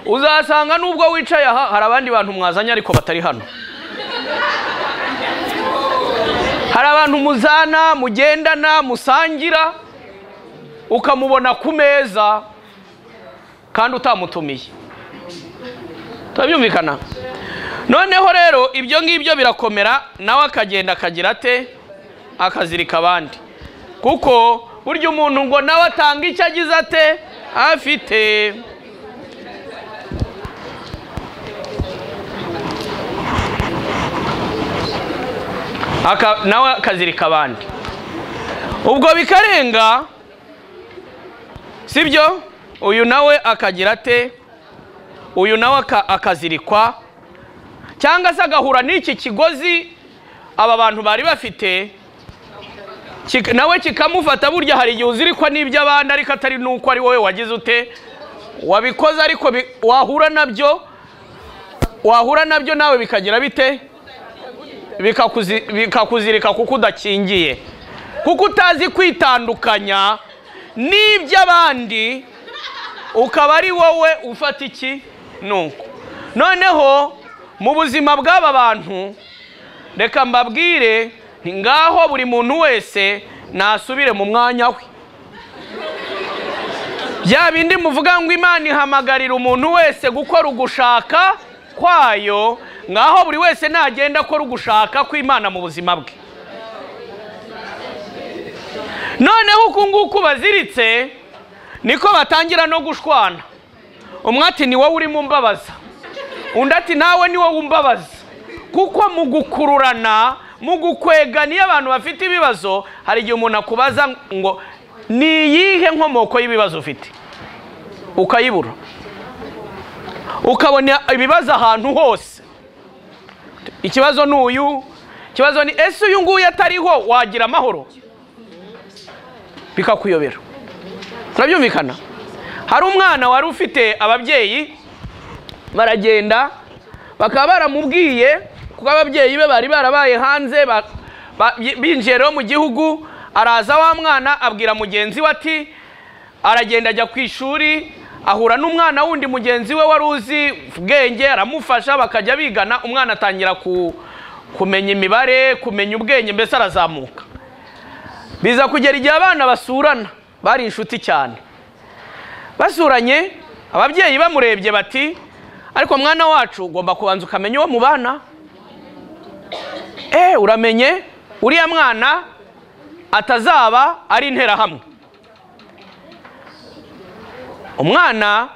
uzasanga nubwo wicaye aha hari abandi bantu mwazanye ariko batari hano hari abantu muzana mugendana musangira ukamubona ku meza kandi utamutumiye turabyumvikana noneho rero ibyo ngibyo birakomera nawe akagenda akagira ate akazirika abandi kuko burya umuntu ngo nawe atanga icyo agize ate afite Aka- nawe akazirika abandi ubwo bikarenga sibyo uyu nawe akagira ate uyu nawe aka- akazirikwa cyangwa se agahura n'iki kigozi aba bantu bari bafite kika- nawe kikamufata burya hari igihe uzirikwa n'iby'abandi ariko atari n'uko ari wowe wagize ute wabikoze ariko bi- wahura nabyo wahura nabyo nawe bikagira bite bikakuzi- bikakuzirika kuko udakingiye kuko utazi kwitandukanya n'iby'abandi ukaba ari wowe ufata iki nuko noneho mu buzima bw'aba bantu reka mbabwire nti ngaho buri muntu wese nasubire mu mwanya we bya bindi muvuga ngo imana ihamagarira umuntu wese gukora ugushaka kwayo ngaho buri wese nagenda akora ugushaka kw'imana mu buzima bwe noneho uku nguku baziritse niko batangira no gushwana umwe ati ni wowe urimo umbabaza undi ati nawe ni wowe umbabaza kuko mu gukururana mu gukwegana iyo abantu bafite ibibazo hari igihe umuntu akubaza ngo ni iyihe nkomoko y'ibibazo ufite ukayibura ukabona ibibazo ahantu hose ikibazo ni uyu ikibazo ni ese uyu nguyu atariho wagira amahoro bikakuyobera turabyumvikana hari umwana wari ufite ababyeyi baragenda bakaba baramubwiye kuko ababyeyi be bari barabaye hanze ba- ba- binjiye rero mu gihugu araza wa mwana abwira mugenzi we ati aragenda ajya ku ishuri ahura n'umwana wundi mugenzi we wari uzi ubwenge aramufasha bakajya bigana umwana atangira ku- kumenya imibare kumenya ubwenge mbese arazamuka biza kugera igihe abana basurana bari inshuti cyane basuranye ababyeyi bamurebye bati ariko mwana wacu ugomba kubanza ukamenya uwo mubana eee uramenye uriya mwana atazaba ari interahamwe umwana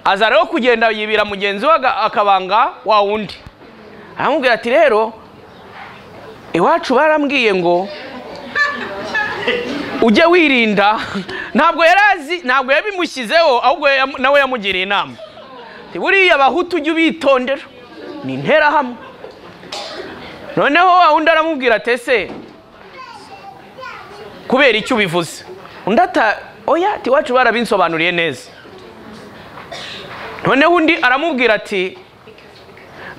aza rero kugenda yibira mugenzi we aga- akabanga wa wundi aramubwira ati rero iwacu barambwiye ngo ujye wirinda ntabwo yari azi ntabwo yabimushyizeho ahubwo yamu- nawe yamugiriye inama Ati, buriya abahutu ujye ubitondera ni interahamwe noneho wa wundi aramubwira ati ese kubera icyo ubivuze undi ata oya ati iwacu barabinsobanuriye neza noneho undi aramubwira ati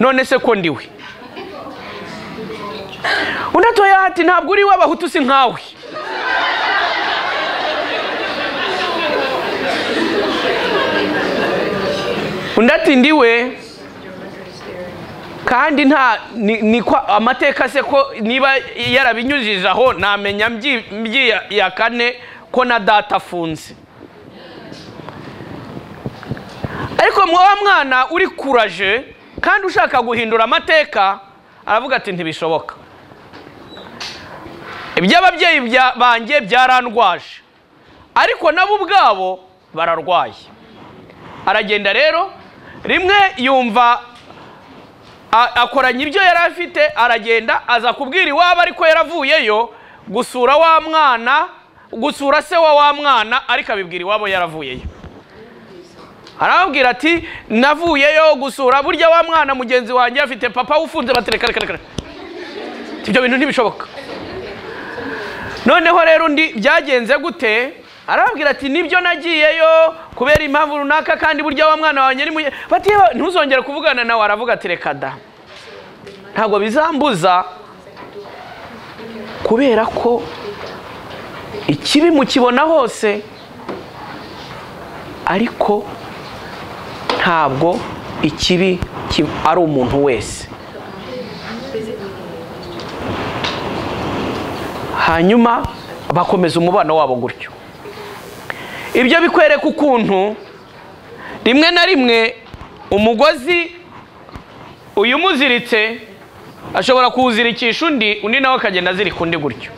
none se ko ndiwe undi atoya ati ntabwo uri w'abahutu si nkawe undi ati ndiwe kandi nta ni, ni kwa, amateka se ko niba yarabinyujije aho namenya mbyi- mbyiya kane ko na data afunze ariko mwa wa mwana uri kuraje kandi ushaka guhindura amateka aravuga ati ntibishoboka iby'ababyeyi bya- banjye byarandwaje ariko nabo ubwabo bararwaye aragenda rero rimwe yumva a- akoranya ibyo yari afite aragenda aza kubwira iwabo ariko yaravuyeyo gusura wa mwana gusura se wa wa mwana ariko abibwira iwabo yaravuyeyo arababwira ati navuyeyo gusura burya wa mwana mugenzi wanjye afite papa ufunze batereka reka reka reka ibyo bintu ntibishoboka noneho rero undi byagenze gute arababwira ati nibyo nagiyeyo kubera impamvu runaka kandi burya wa mwana wawe nyiri muye bati "Yewe, ntuzongere kuvugana nawe aravuga ati reka da ntabwo bizambuza kubera ko ikibi mukibona hose ariko ntabwo ikibi ki- ari umuntu wese hanyuma bakomeza umubano wabo gutyo ibyo bikwereka ukuntu rimwe na rimwe umugozi uyumuziritse ashobora kuwuzirikisha undi undi nawe akagenda azirika undi gutyo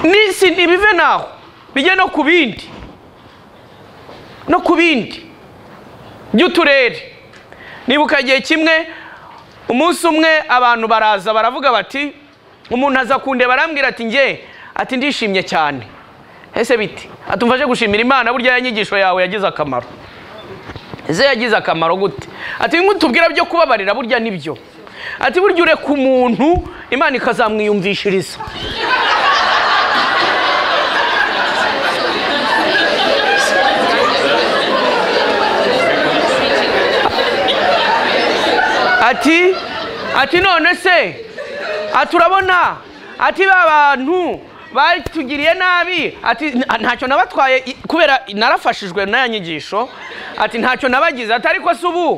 n'isi ntibive naho bijye no ku bindi no ku bindi by'uturere nibuka igihe kimwe umunsi umwe abantu baraza baravuga bati umuntu aza kundeba arambwira ati nge ati ndishimye cyane ese bite atumfashe gushimira imana burya ya nyigisho yawe yagize akamaro ese yagize akamaro gute ati nkutubwira byo kubabarira burya nibyo ati burya ureka umuntu imana ikazamwiyumvishiriza ati ati none se ati urabona ati ba bantu batugiriye nabi ati "Nta- ntacyo nabatwaye i- kubera narafashijwe n'aya nyigisho ati ntacyo nabagize ati ariko se ubu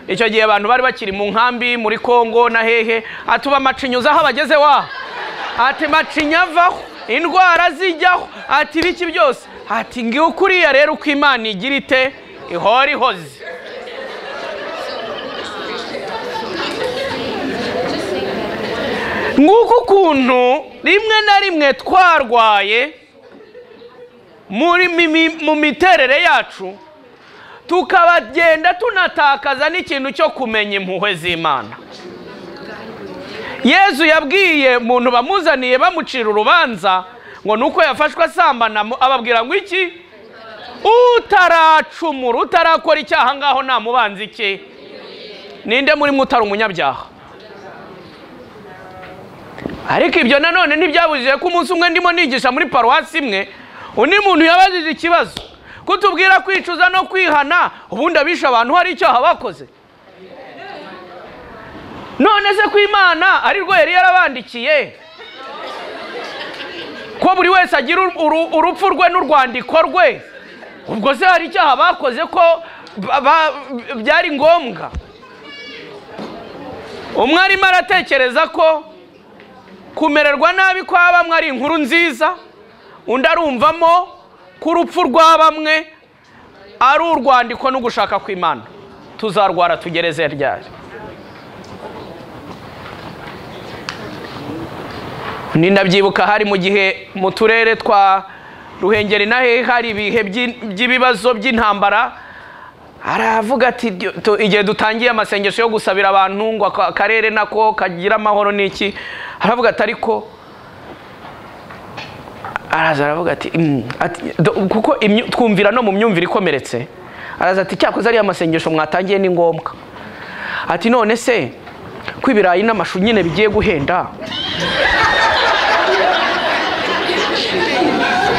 icyo gihe abantu bari bakiri mu nkambi muri kongo na hehe ati uba macinya uzi aho abageze wa ati macinya avaho indwara zijyaho ati ibiki byose ati ngiwe kuriya rero uko imana igira ite ihora ihoze nguko ukuntu rimwe na rimwe twarwaye muri mi- mi- mu miterere yacu tukabagenda tunatakaza n'ikintu cyo kumenya impuhwe z'imana yezu yabwiye umuntu bamuzaniye bamucira urubanza ngo ni uko yafashwe asambana mu- ababwira ngo iki utaracumura utarakora icyaha ngaho namubanza iki ninde muri mwe utari umunyabyaha ariko ibyo nanone ntibyabujije ko umunsi umwe ndimo nigisha muri paruwasi imwe undi muntu yabajije ikibazo kutubwira kwicuza no kwihana ubundi abishe abantu hari icyaha bakoze none se ko imana ari rwo yari yarabandikiye ko buri wese agira uru- uru- urupfu rwe n'urwandiko rwe ubwo se hari icyaha bakoze ko ba- ba- byari ngombwa umwe arimo aratekereza ko kumererwa nabi kwa bamwe ari inkuru nziza undi arumvamo ko urupfu rwa bamwe ari urwandiko n'ugushaka kw'imana tuzarwara tugereze ryari ni ndabyibuka hari mu gihe mu turere twa ruhengeri na hehe hari ibihe by'i- by'ibibazo by'intambara aravuga ati "Dio- tu- igihe dutangiye amasengesho yo gusabira abantu ngo aka- akarere nako kagira amahoro n'iki aravuga ati ariko araza aravuga ati "Mm, ati, do- kuko imyu- twumvira no mu myumvire ikomeretse araza ati cyakoze ariya masengesho mwatangiye ni ngombwa ati none se ko ibirayi n'amashu nyine bigiye guhenda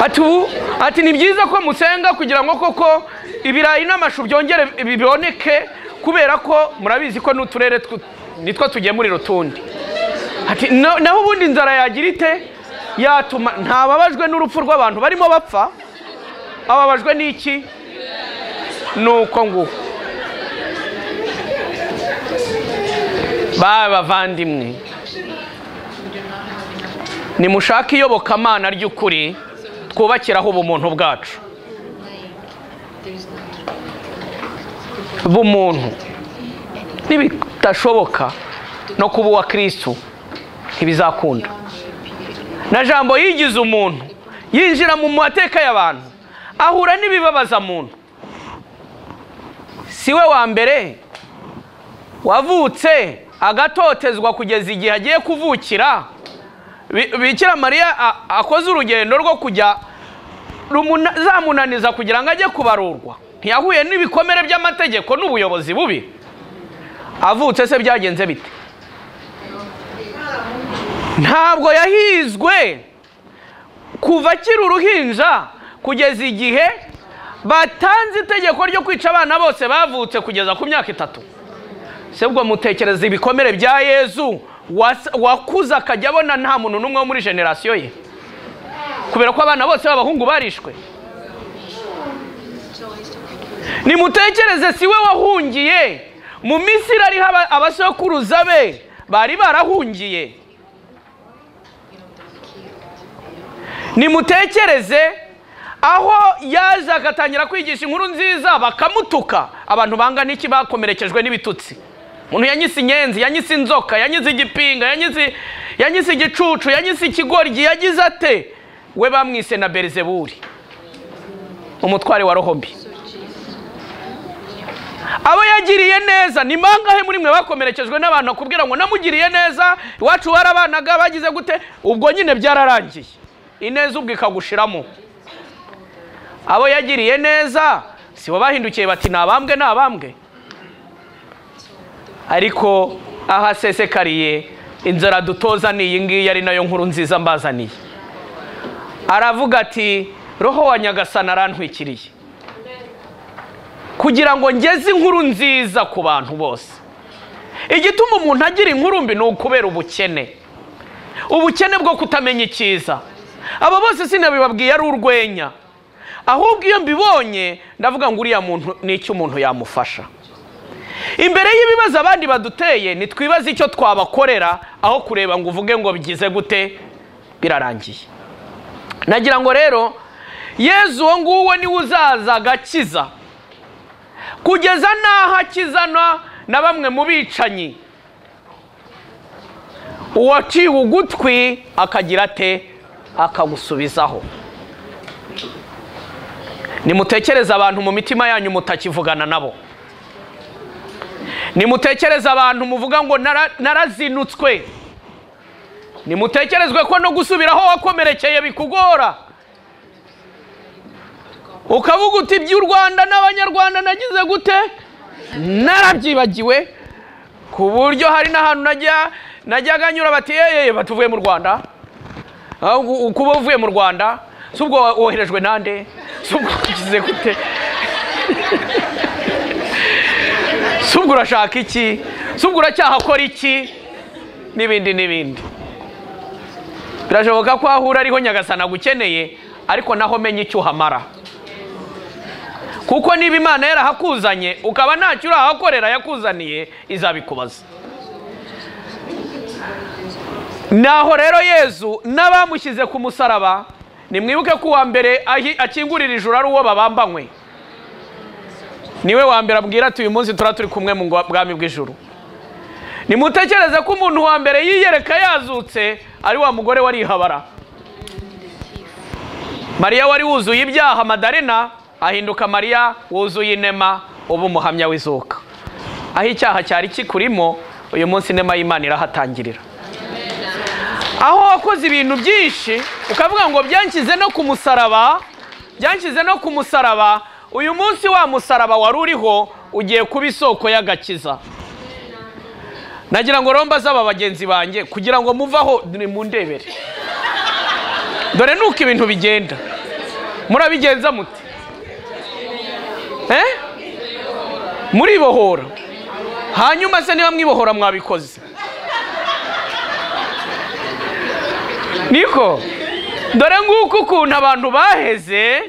ati ubu ati ni byiza ko musenga kugira ngo koko ibirayi n'amashu byongere bi- biboneke kubera ko murabizi ko n'uturere tw- nitwo tugemurira utundi ati "Na- naho ubundi inzara yagira ite yatuma ntababajwe n'urupfu rw'abantu barimo bapfa ababajwe n'iki nuko nguko bawe bavandimwe nimushake iyobokamana ry'ukuri twubakiraho ubumuntu bwacu bumuntu nibidashoboka no kuba uwa kirisitu ntibizakunda na jambo yigize umuntu yinjira mu mateka y'abantu ahura n'ibibabaza muntu si we wa mbere wavutse agatotezwa kugeza igihe agiye kuvukira Bi- bikira mariya a- akoze urugendo rwo kujya rumuna- zamunaniza kugira ngo ajye kubarurwa ntiyahuye n'ibikomere by'amategeko n'ubuyobozi bubi avutse se byagenze bite ntabwo yahizwe kuva akiri uruhinja kugeza igihe batanze itegeko ryo kwica abana bose bavutse kugeza ku myaka itatu se ubwo mutekereza ibikomere bya yezu wasa- wakuze akajya abona nta muntu n'umwe wo muri generasiyo ye kubera ko abana bose b'abahungu barishwe nimutekereze si we wahungiye mu misiri ariho aba- abasokuruza be bari barahungiye nimutekereze aho yaje agatangira kwigisha inkuru nziza bakamutuka abantu bangana iki bakomerekejwe n'ibitutsi umuntu yanyise inyenzi yanyise inzoka yanyise igipinga yanyise yanyise igicucu yanyise ikigoryi yagize ate we bamwise na berizeburi umutware wa roho mbi abo yagiriye neza ni mangahe muri mwe bakomerekejwe n'abantu akubwira ngo namugiriye neza iwacu barabanaga bagize gute ubwo nyine byararangiye ineza ubwo ikagushiramo abo yagiriye neza si bo bahindukiye bati ni abambwe ni abambwe ariko aho asesekariye inzara dutoza ni iyi ngiyi ari nayo nkuru nziza mbazaniye aravuga ati roho wa nyagasani arantwikiriye kugira ngo ngeze inkuru nziza ku bantu bose igituma umuntu agira inkuru mbi ni ukubera ubukene ubukene bwo kutamenya icyiza abo bose sinabibabwiye ari urwenya ahubwo iyo mbibonye ndavuga ngo uriya muntu ni icyo umuntu yamufasha imbere y'ibibazo abandi baduteye nitwibaze icyo twabakorera aho kureba ngo uvuge ngo bigize gute birarangiye nagira ngo rero yezu uwo nguwo niwe uzaza agakiza kugeza n'aho akizanwa na bamwe mu bicanyi uwaciwe ugutwi akagira ate akagusubizaho nimutekereze abantu mu mitima yanyu mutakivugana nabo nimutekereze abantu muvuga ngo "Nara- narazinutswe nimutekerezwe ko no gusubira aho wakomerekeye bikugora ukavuga uti iby'u rwanda n'abanyarwanda nagize gute narabyibagiwe ku buryo hari n'ahantu najya najyaga nyura bati yeye batuvuye mu rwanda Ah, u- u- kuba uvuye mu rwanda si ubwo wa- woherejwe nande si ubwo wagize gute si ubwo urashaka iki si ubwo uracyahakora iki n'ibindi n'ibindi birashoboka ko ahura ariho nyagasana agukeneye ariko naho menya icyo uhamara kuko niba imana yarahakuzanye ukaba ntacyo urahakorera yakuzaniye izabikubaza naho rero yezu n'abamushyize ku musaraba nimwibuke ko uwa mbere ahi- akingurira ijuru ari uwo babambanywe niwe wa mbere abwira ati uyu munsi tura turi kumwe mu ngwa- bwami bw'ijuru nimutekereze ko umuntu wa mbere yiyereka yazutse ari wa mugore warihabara mariya wari wuzuye ibyaha madarena ahinduka mariya wuzuye inema uba umuhamya w'izuka aho icyaha cyari kikurimo uyu munsi inema y'imana irahatangirira aho wakoze ibintu byinshi ukavuga ngo byanshyize no ku musaraba byanshyize no ku musaraba uyu munsi wa musaraba wari uriho ugiye kuba isoko y'agakiza nagira ngo romba z'aba bagenzi banjye kugira ngo muvaho mu ndebere dore nuko ibintu bigenda murabigenza muti eh muribohora hanyuma se niba mwibohora mwabikoze niko dore nguko ukuntu abantu baheze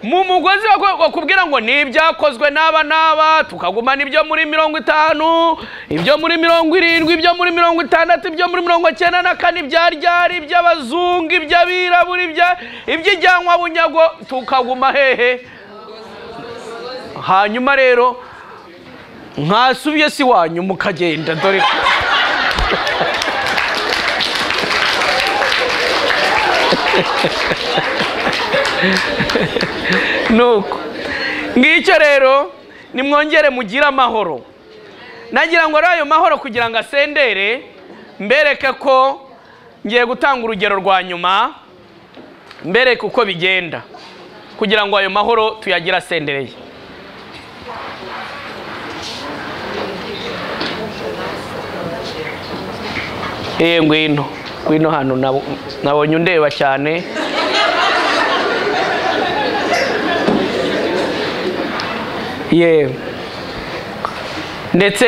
mu mugozi wako- bakubwira ngo ni ibyakozwe n'aba n'aba tukagumana ibyo muri mirongo itanu ibyo muri mirongo irindwi ibyo muri mirongo itandatu ibyo muri mirongo cyenda na kane ibya ryari iby'abazungu iby'abirabura ibya- iby'ijyanwa bunyago tukaguma hehe hanyuma rero mwasubiye si wanyu mukagenda dore ko nuko ngicyo rero nimwongere mugire amahoro nagira ngo rero ayo mahoro kugira ngo asendere mbereke ko ngiye gutanga urugero rwa nyuma mbereke uko bigenda kugira ngo ayo mahoro tuyagire asendereye eee ngwino wino hano nab- nabonye undeba cyane ye ndetse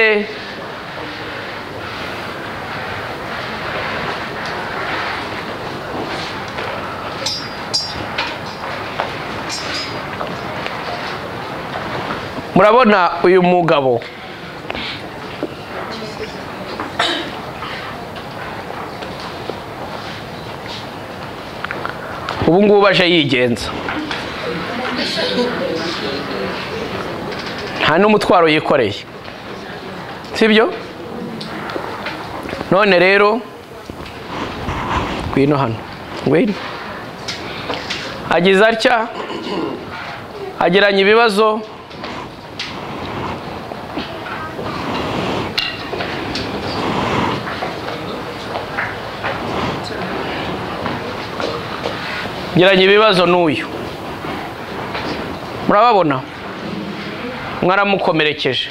murabona uyu mugabo ubu ngubu aje yigenza nta n'umutwaro yikoreye sibyo none rero ngwino hano ngwino agize atya agiranye ibibazo geranya ibibazo n'uyu murababona mwaramukomerekeje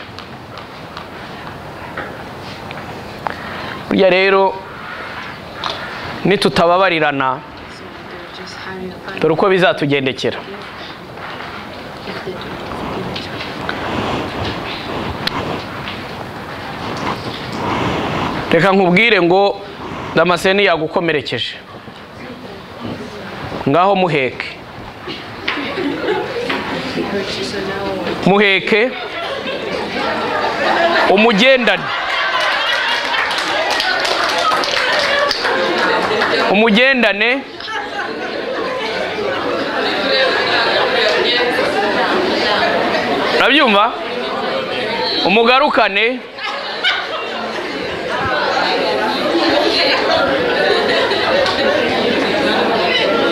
burya rero nitutababarirana dore uko bizatugendekera reka nkubwire ngo damascene yagukomerekeje ngaho muheke muheke umugendane umugendane urabyumva umugarukane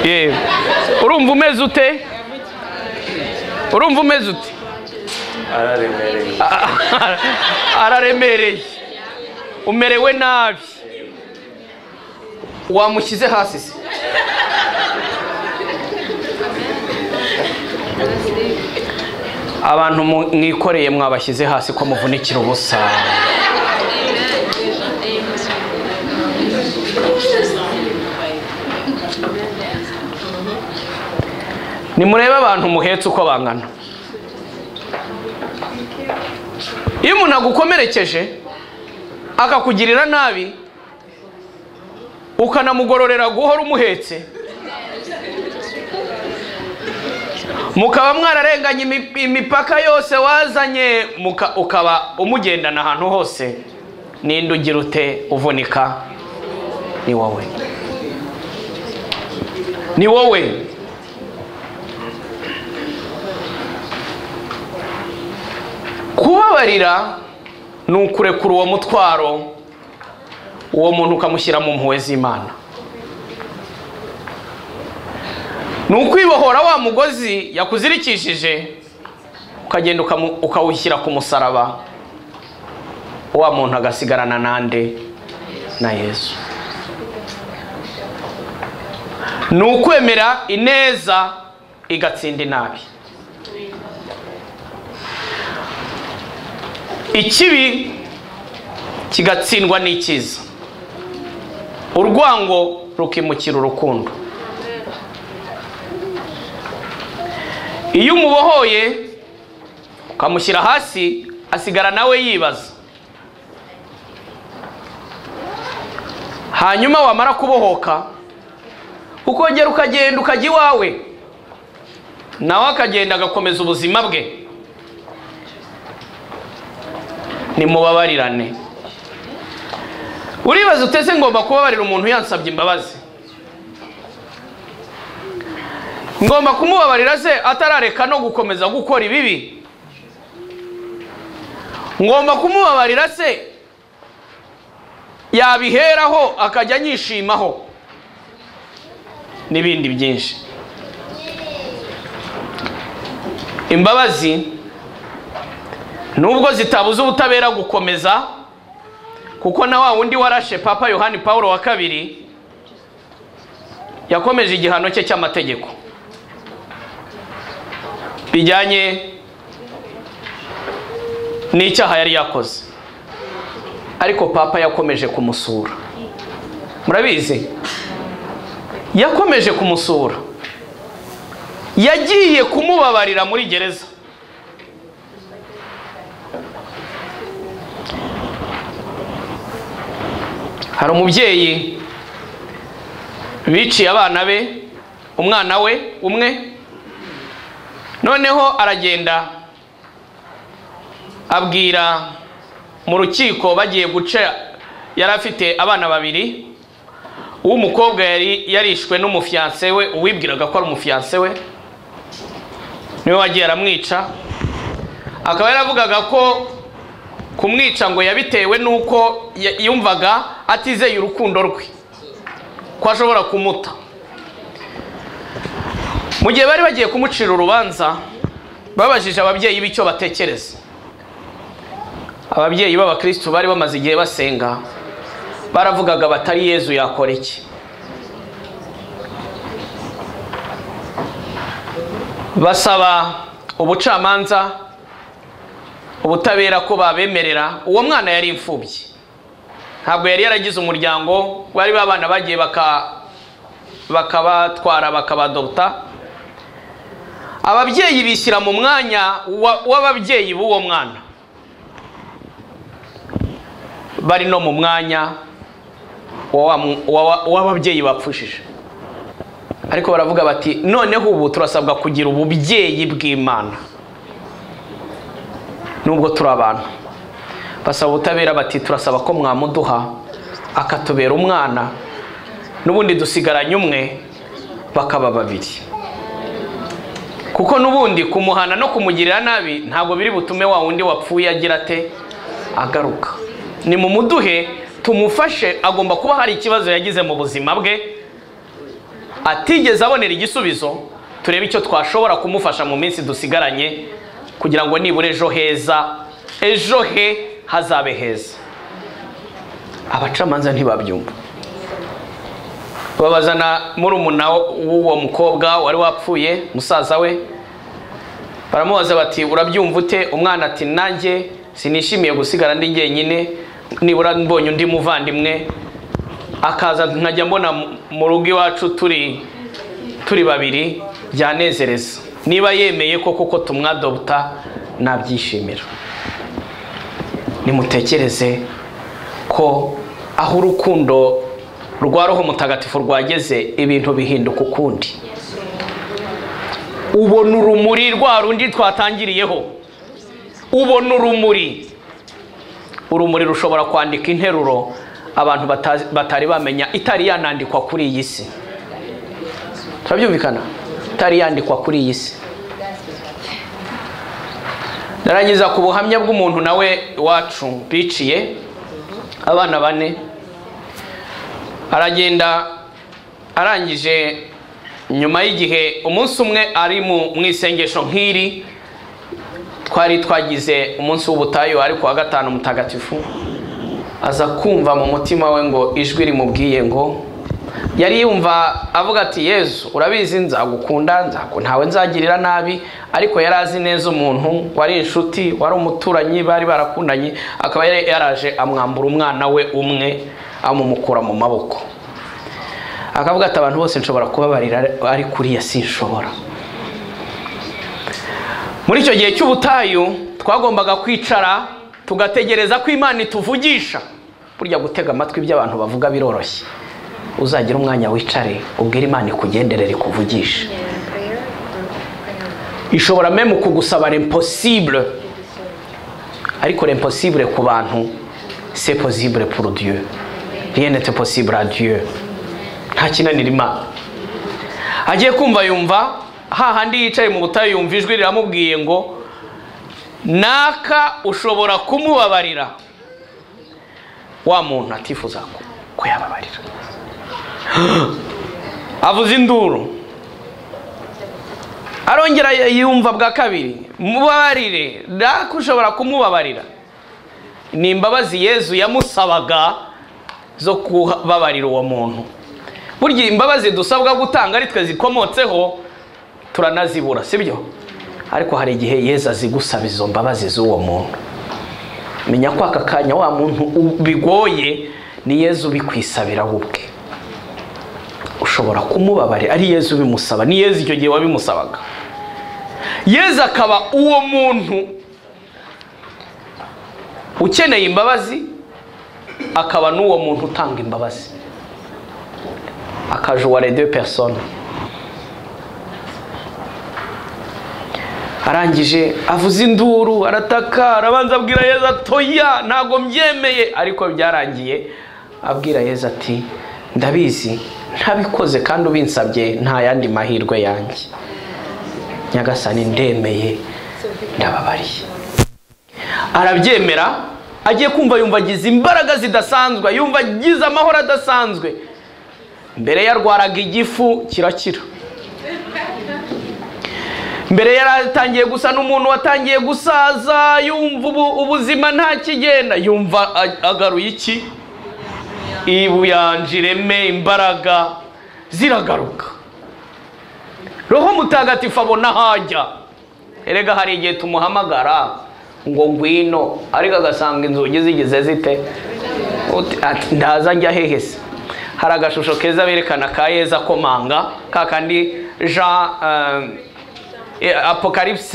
yewe urumva umeze ute urumva umeze ute araremereye araremereye umerewe nabi wamushyize hasi se abantu mu- mwikoreye mwabashyize hasi ko muvunikira ubusa nimurebe abantu muhetse uko bangana iyo umuntu agukomerekeje akakugirira nabi ukanamugororera guhora umuhetse mukaba mwararenganye imi- imipaka yose wazanye muka- ukaba umugendana ahantu hose ninde ugira ute uvunika ni wowe ni wowe kubabarira ni ukurekura uwo mutwaro uwo muntu ukamushyira mu mpuhwe z'imana ni ukwibohora wa mugozi yakuzirikishije ukagenda ukamu- ukawushyira ku musaraba wa muntu agasigarana nande na yesu ni ukwemera ineza igatsinda inabi ikibi kigatsindwa n'icyiza urwango rukimukira urukundo iyo umubohoye ukamushyira hasi asigara nawe yibaza hanyuma wamara kubohoka ukongera ukagenda ukajya iwawe nawe akagenda agakomeza ubuzima bwe nimubabarirane uribaza utese ngomba kubabarira umuntu yansabye imbabazi ngomba kumubabarira se atarareka no gukomeza gukora ibibi ngomba kumubabarira se yabiheraho akajya anyishimaho n'ibindi byinshi imbabazi nubwo zitabuza ubutabera gukomeza kuko na wa wundi warashe papa yohani paul wa kabiri yakomeje igihano cye cy'amategeko bijyanye n'icyaha yari yakoze ariko papa yakomeje kumusura murabizi yakomeje kumusura yagiye kumubabarira muri gereza hari umubyeyi biciye abana be umwana we umwe noneho aragenda abwira mu rukiko bagiye guca yari afite abana babiri uw'umukobwa yari yarishwe n'umufiyanse we uwibwiraga ko ari umufiyanse we niwe wagiye aramwica akaba yaravugaga ko kumwica ngo yabitewe n'uko ya- yumvaga atizeye urukundo rwe ko ashobora kumuta mu gihe bari bagiye kumucira urubanza babajije ababyeyi b'icyo batekereza ababyeyi b'abakristu bari bamaze igihe basenga baravugaga batari yezu yakora iki basaba ubucamanza ubutabera ko babemerera uwo mwana yari imfubyi ntabwo yari yaragize umuryango bari babana bagiye baka bakabatwara bakabadopta ababyeyi bishyira mu mwanya wa- w'ababyeyi b'uwo mwana bari no mu mwanya wa wa mu- wa- wa- w'ababyeyi bapfushije ariko baravuga bati noneho ubu turasabwa kugira ububyeyi bw'imana nubwo turi abantu basaba ubutabera bati turasaba ko mwamuduha akatubera umwana n'ubundi dusigaranye umwe bakaba babiri kuko n'ubundi kumuhana no kumugirira nabi ntabwo biri butume wa wundi wapfuye agira ate agaruka ni mu muduhe tumufashe agomba kuba hari ikibazo yagize mu buzima bwe atigeze abonera igisubizo turebe icyo twashobora kumufasha mu minsi dusigaranye kugira ngo nibura ejo heza ejo he hazabe heza abacamanza ntibabyumva babazana murumuna w'uwo mukobwa wari wapfuye musaza we baramubaza bati urabyumva ute umwana ati nanjye sinishimiye gusigara ndi jyenyine nibura mbonye undi muvandimwe akaza nkajya mbona mu- mu rugo iwacu turi turi babiri byanezereza niba yemeye ko kuko tumwadobuta nabyishimira nimutekereze ko aho urukundo rwa roho mutagatifu rwageze ibintu bihinduka ukundi ubona urumuri rwa rundi twatangiriyeho ubona urumuri urumuri rushobora kwandika interuro abantu batazi- batari bamenya itari yanandikwa kuri iyi si turabyumvikana itari yandikwa kuri iyi si narangiza ku buhamya bw'umuntu nawe wacu biciye abana bane aragenda arangije nyuma y'igihe umunsi umwe ari mu mu isengesho nk'iri twari twagize umunsi w'ubutayu ariko wa gatanu mutagatifu aza kumva mu mutima we ngo ijwi rimubwiye ngo yari yumva avuga ati yezu urabizi nzagukunda nzaku- ntawe nzagirira nabi ariko yari azi neza umuntu wari inshuti wari umuturanyi bari barakundanye akaba yari yaraje amwambura umwana we umwe amumukura mu maboko akavuga ati abantu bose nshobora kubabarira ari kuriya sinshobora muri icyo gihe cy'ubutayu twagombaga kwicara tugategereza ko imana ituvugisha burya gutega amatwi iby'abantu bavuga biroroshye uzagira umwanya wicare ubwire imana ikugenderere ikuvugishe ishobora meme kugusaba l'impossible ariko l'impossible ku bantu c'est possible pour Dieu rien n'est possible à Dieu nta kinanira imana agiye kumva yumva hahandi yicaye mu butayu yumva ijwi riramubwiye ngo naka ushobora kumubabarira wa muntu atifuza ko- ko yababarira avuze induru arongera yumva bwa kabiri mubabarire nako ushobora kumubabarira ni imbabazi yezu yamusabaga zo kubabarira uwo muntu burya imbabazi dusabwa gutanga ari twe zikomotseho turanazibura sibyo ariko hari igihe yezu azigusaba izo mbabazi z'uwo muntu menya ko aka kanya wa muntu u- bigoye ni yezu ubikwisabira we ubwe ushobora kumubabarira ari yezu ubimusaba ni yezu icyo gihe wabimusabaga yezu akaba uwo muntu ukeneye imbabazi akaba n'uwo muntu utanga imbabazi akaje uwa radiyo pesona arangije avuza induru arataka arabanza abwira yezu atoya ntabwo mbyemeye ariko byarangiye abwira yezu ati ndabizi ntabikoze kandi ubinsabye nta yandi mahirwe yanjye nyagasani ndemeye ndababariye arabyemera agiye kumva yumva agize imbaraga zidasanzwe yumva agize amahoro adasanzwe mbere yarwaraga igifu kirakira mbere yaratangiye gusa n'umuntu watangiye gusaza yumva ubu ubuzima nta kigenda yumva a- agaruye iki ibuyanja ireme imbaraga ziragaruka roho mutagatifu abona hajya erega hari igihe tumuhamagara ngo ngwino ariko agasanga inzugi zigize zite Uti- ati, ndaza njya hehe se hari agashusho keza berekana ka yeza komanga ka kandi jean eh, Et Apocalypse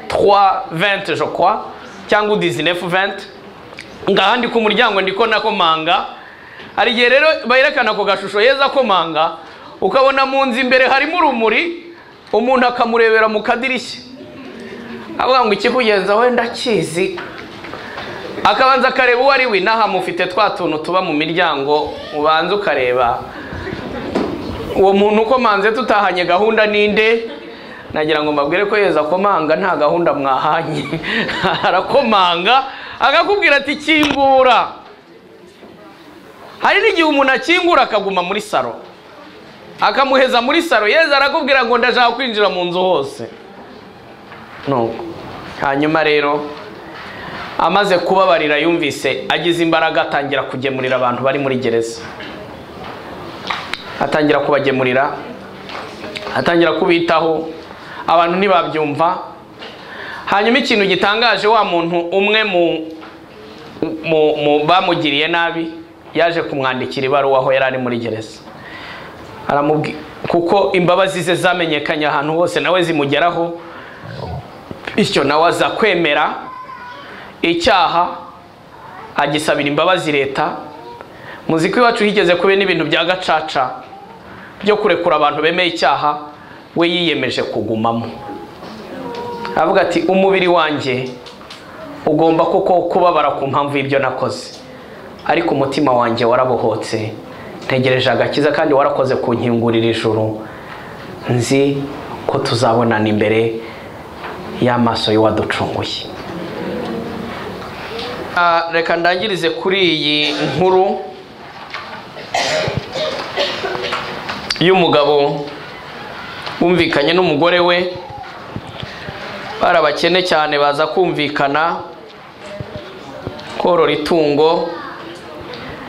3, 20, je crois, cyangwa 19, 20. ngaha ndi ku muryango ndiko nakomanga hari igihe rero berekana ako gashusho yeza akomanga ukabona mu nzu imbere harimo urumuri umuntu akamurebera mu kadirishya avuga ngo ikikugenza we ndakizi akabanza akareba uwo ari we inaha mufite twa tuntu tuba mu miryango ubanza ukareba uwo muntu ukomanze tutahanye gahunda ninde nagira ngo mbabwire ko yeza akomanga nta gahunda mwahanye arakomanga akakubwira ati kingura hari n'igihe umuntu akingura akaguma muri saro akamuheza muri saro yeza arakubwira ngo ndashaka kwinjira mu nzu hose nuko hanyuma rero amaze kubabarira yumvise agize imbaraga atangira kugemurira abantu bari muri gereza atangira kubagemurira atangira kubitaho abantu ntibabyumva hanyuma ikintu gitangaje wa muntu umwe mu mu, mu bamugiriye nabi yaje kumwandikira ibaruwa aho yari ari muri gereza aramubwi kuko imbabazi ze zamenyekanye ahantu hose nawe zimugeraho bityo nawe aza kwemera icyaha agisabira imbabazi leta muziki wacu higeze kuba n'ibintu bya gacaca byo kurekura abantu bemeye icyaha we yiyemeje kugumamo aravuga ati umubiri wanjye ugomba koko kubabara ku mpamvu y'ibyo nakoze ariko umutima wanjye warabohotse ntegereje agakiza kandi warakoze ku nkingurira ijuru nzi ko tuzabonana imbere y'amaso y'uwaducunguye Ah, reka ndangirize kuri iyi nkuru y'umugabo wumvikanye n'umugore we bari abakene cyane baza kumvikana korora itungo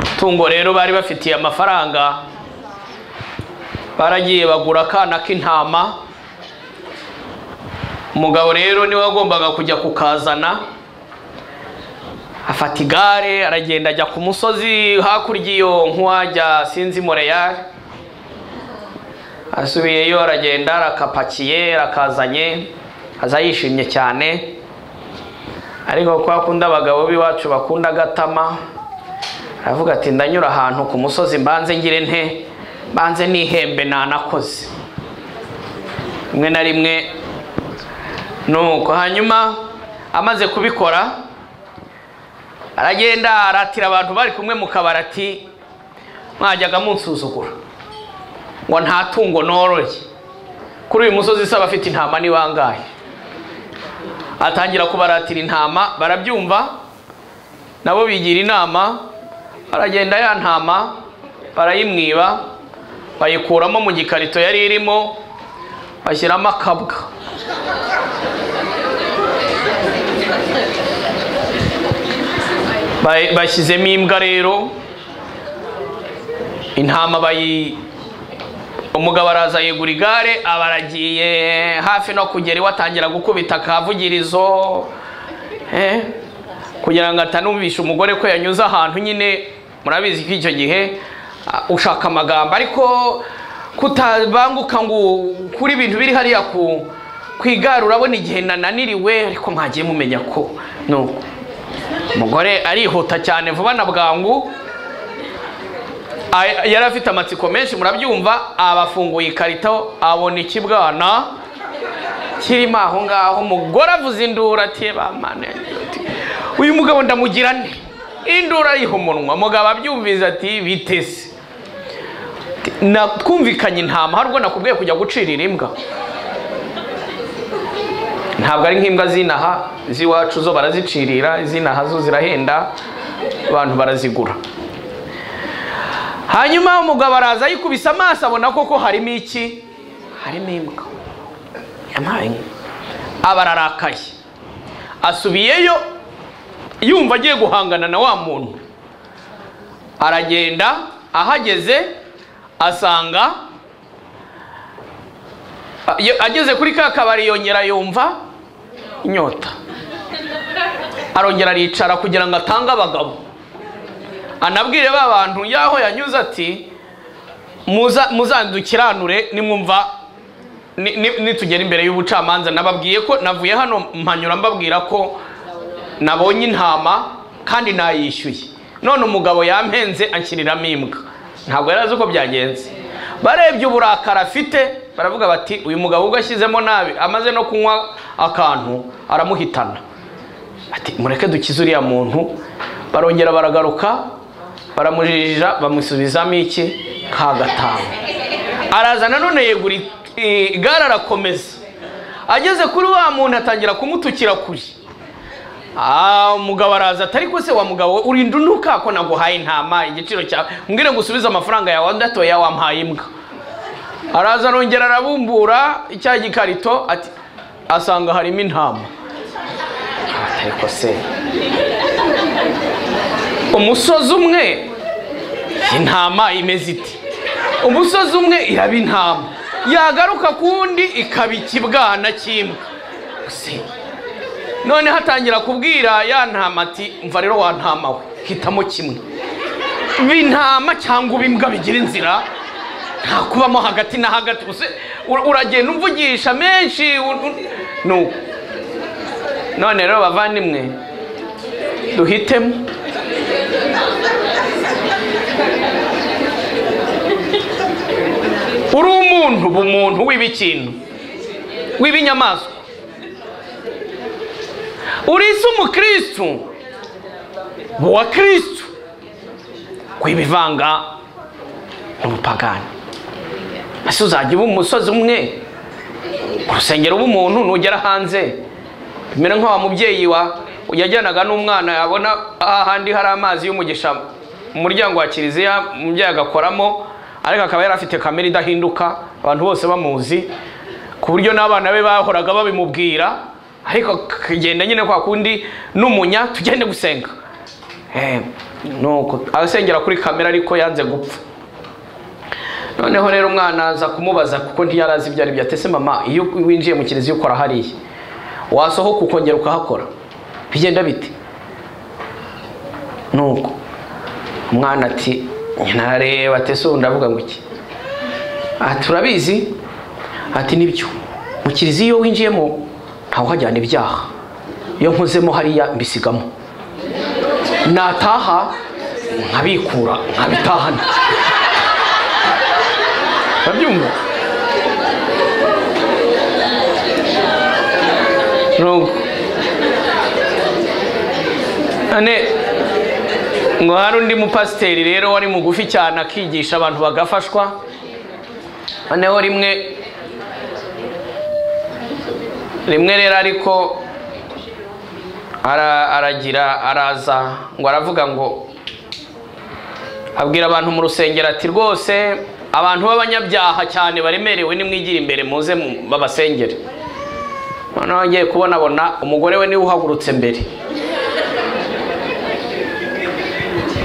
itungo rero bari bafitiye amafaranga baragiye bagura akana k'intama umugabo rero niwe wagombaga kujya kukazana afata igare aragenda ajya ku musozi hakurya iyo nkuwajya sinzi moreyari asubiyeyo aragenda arakapakiye arakazanye aza yishimye cyane ariko kwa kundi abagabo b'iwacu bakunda agatama aravuga ati ndanyura ahantu ku musozi mbanze ngire nte mbanze n'ihembe nanakoze rimwe na rimwe nuko hanyuma amaze kubikora aragenda aratira abantu bari kumwe mu kabari ati mwajyaga munsuzugura ngo nta tungo noroye kuri uyu musozi isaba afite intama ni bangahe atangira kubaratira intama barabyumva nabo bigira inama baragenda ya ntama barayimwiba bayikuramo mu gikarito yari irimo bashyiramo akabwa Bay- bashyizemo imbwa rero intama bayi umugabo araza yegura igare aba aragiye hafi no kugera iwe atangira gukubita akavugirizo eh, kugira ngo atanumvisha umugore ko yanyuze ahantu nyine murabizi ko icyo gihe ah, ushaka amagambo ariko kutabanguka ngo kuri ibintu biri hariya ku ku igare urabona igihe nananiriwe ariko mwagiye mumenya ko nuko umugore arihuta cyane vuba na bwangu A- yari afite amatsiko menshi murabyumva abafunguye ikarito abona ikibwana kirimo aho ngaho umugore avuze induru ati bamane uyu mugabo ndamugira nde induru ayiha umunwa mugabo abyumvise ati bitese Na- twumvikanye intama hari ubwo nakubwiye kujya gucirira imbwa ntabwo ari nk'imbwa z'inaha z'iwacu zo barazicirira iz'inaha zo zirahenda abantu barazigura hanyuma umugabo araza yikubise amaso abona koko harimo iki harimo imbwa yampaye inka. aba ararakaye asubiyeyo yumva agiye guhangana na wa muntu aragenda ahageze asanga a- ye- ageze kuri ka kabari yongera yumva inyota arongera aricara kugira ngo atange abagabo anabwire ba bantu yaho yanyuze ati "Muza- muzandukiranure nimwumva ni- ni- nitugera imbere y'ubucamanza nababwiye ko navuye hano mpanyura mbabwira ko nabonye intama kandi nayishyuye none umugabo yampenze anshyiriramo imbwa ntabwo yari azi uko byagenze barebye uburakari afite baravuga bati uyu mugabo ubwo ashyizemo nabi amaze no kunywa akantu aramuhitana ati mureke dukize uriya muntu barongera baragaruka baramujijija bamusubizamo iki ka gatanu araza nanone yegura i- igare arakomeza ageze kuri wa muntu atangira kumutukira kure Ah, umugabo araza atari ko se wa mugabo urinda unuka ko naguhaye intama igiciro cyawe mbwire ngo usubize amafaranga yawe ndatoya wampaye imbwa araza arongera arabumbura icya gikarito ati asanga harimo intama ariko se umusozi umwe intama imeze iti umusozi umwe iraba intama yagaruka ku wundi ikaba ikibwana cy'imbwa Se, noneho atangira kubwira ya ntama ati mva rero wa ntama we hitamo kimwe uba intama cyangwa uba imbwa bigira inzira nta kubamo hagati na hagati Use- ur- uragenda umvugisha menshi u- u- nuko none rero bavandimwe duhitemo uri umuntu uba umuntu w'ibikintu w'ibinyamaswa uri isi umukristu uba uwa kristu kwibivanga n'ubupagani ese uzajya uba umusozi umwe ku rusengero b'umuntu nugera hanze bimera nka wa mubyeyi wa yajyanaga n'umwana yabona ahandi hari amazi y'umugisha mu muryango wa kiliziya umubyeyi agakoramo ariko akaba yari afite kamere idahinduka abantu bose bamuzi ku buryo n'abana be bahoraga babimubwira ariko akagenda nyine kwa kundi n'umunya tugende gusenga Eh, nuko asengera kuri kamera ariko yanze gupfa noneho rero umwana aza kumubaza kuko ntiyari azi ibyo ari byo atese mama iyo winjiye mu kiliziya ukora hariya wasohoka ukongera ukahakora bigenda bite nuko umwana ati narareba atese ubu ndavuga ngo iki aha turabizi ati nibyo mu kiliziya iyo winjiyemo ntawuhajyana ibyaha iyo nkozemo hariya mbisigamo nataha nkabikura nkabitahana urabyumva Nuko. none ngo hari undi mupasiteri rero wari mugufi cyane akigisha abantu bagafashwa noneho rimwe rimwe rero ariko ara- aragira araza ngo aravuga ngo abwira abantu mu rusengero ati rwose abantu b'abanyabyaha cyane baremerewe nimwigira imbere muze mu- babasengere noneho ngiye kubonabona umugore we niwe uhagurutse mbere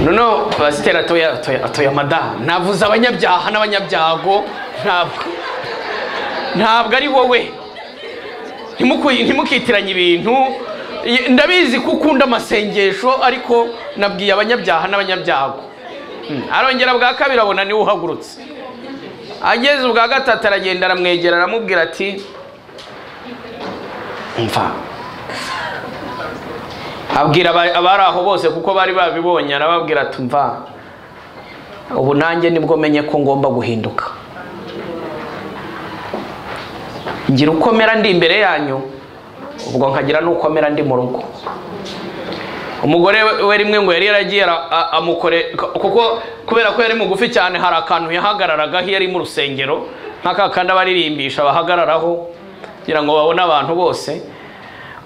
noneho pasiteri atoya atoya atoya madamu navuze abanyabyaha n'abanyabyago ntabwo ntabwo ari wowe Ntimukuyi- ntimukitiranye ibintu Ye- ndabizi ko ukunda amasengesho ariko nabwiye abanyabyaha n'abanyabyago Mm. arongera bwa kabiri abona niwe uhagurutse ageze ubwa gatatu aragenda aramwegera aramubwira ati mva abwira aba- abari aho bose kuko bari babibonye arababwira ati mva ubu nanjye nibwo menye ko ngomba guhinduka ngira uko mera ndi imbere yanyu ubwo nkagira n'uko mera ndi mu rugo umugore we- we rimwe ngo yari yaragiye ara- a- amukore k- kuko kubera ko yari mugufi cyane hari akantu yahagararaga iyo ari mu rusengero nk'aka kandi abaririmbisha bahagararaho kugira ngo babone abantu bose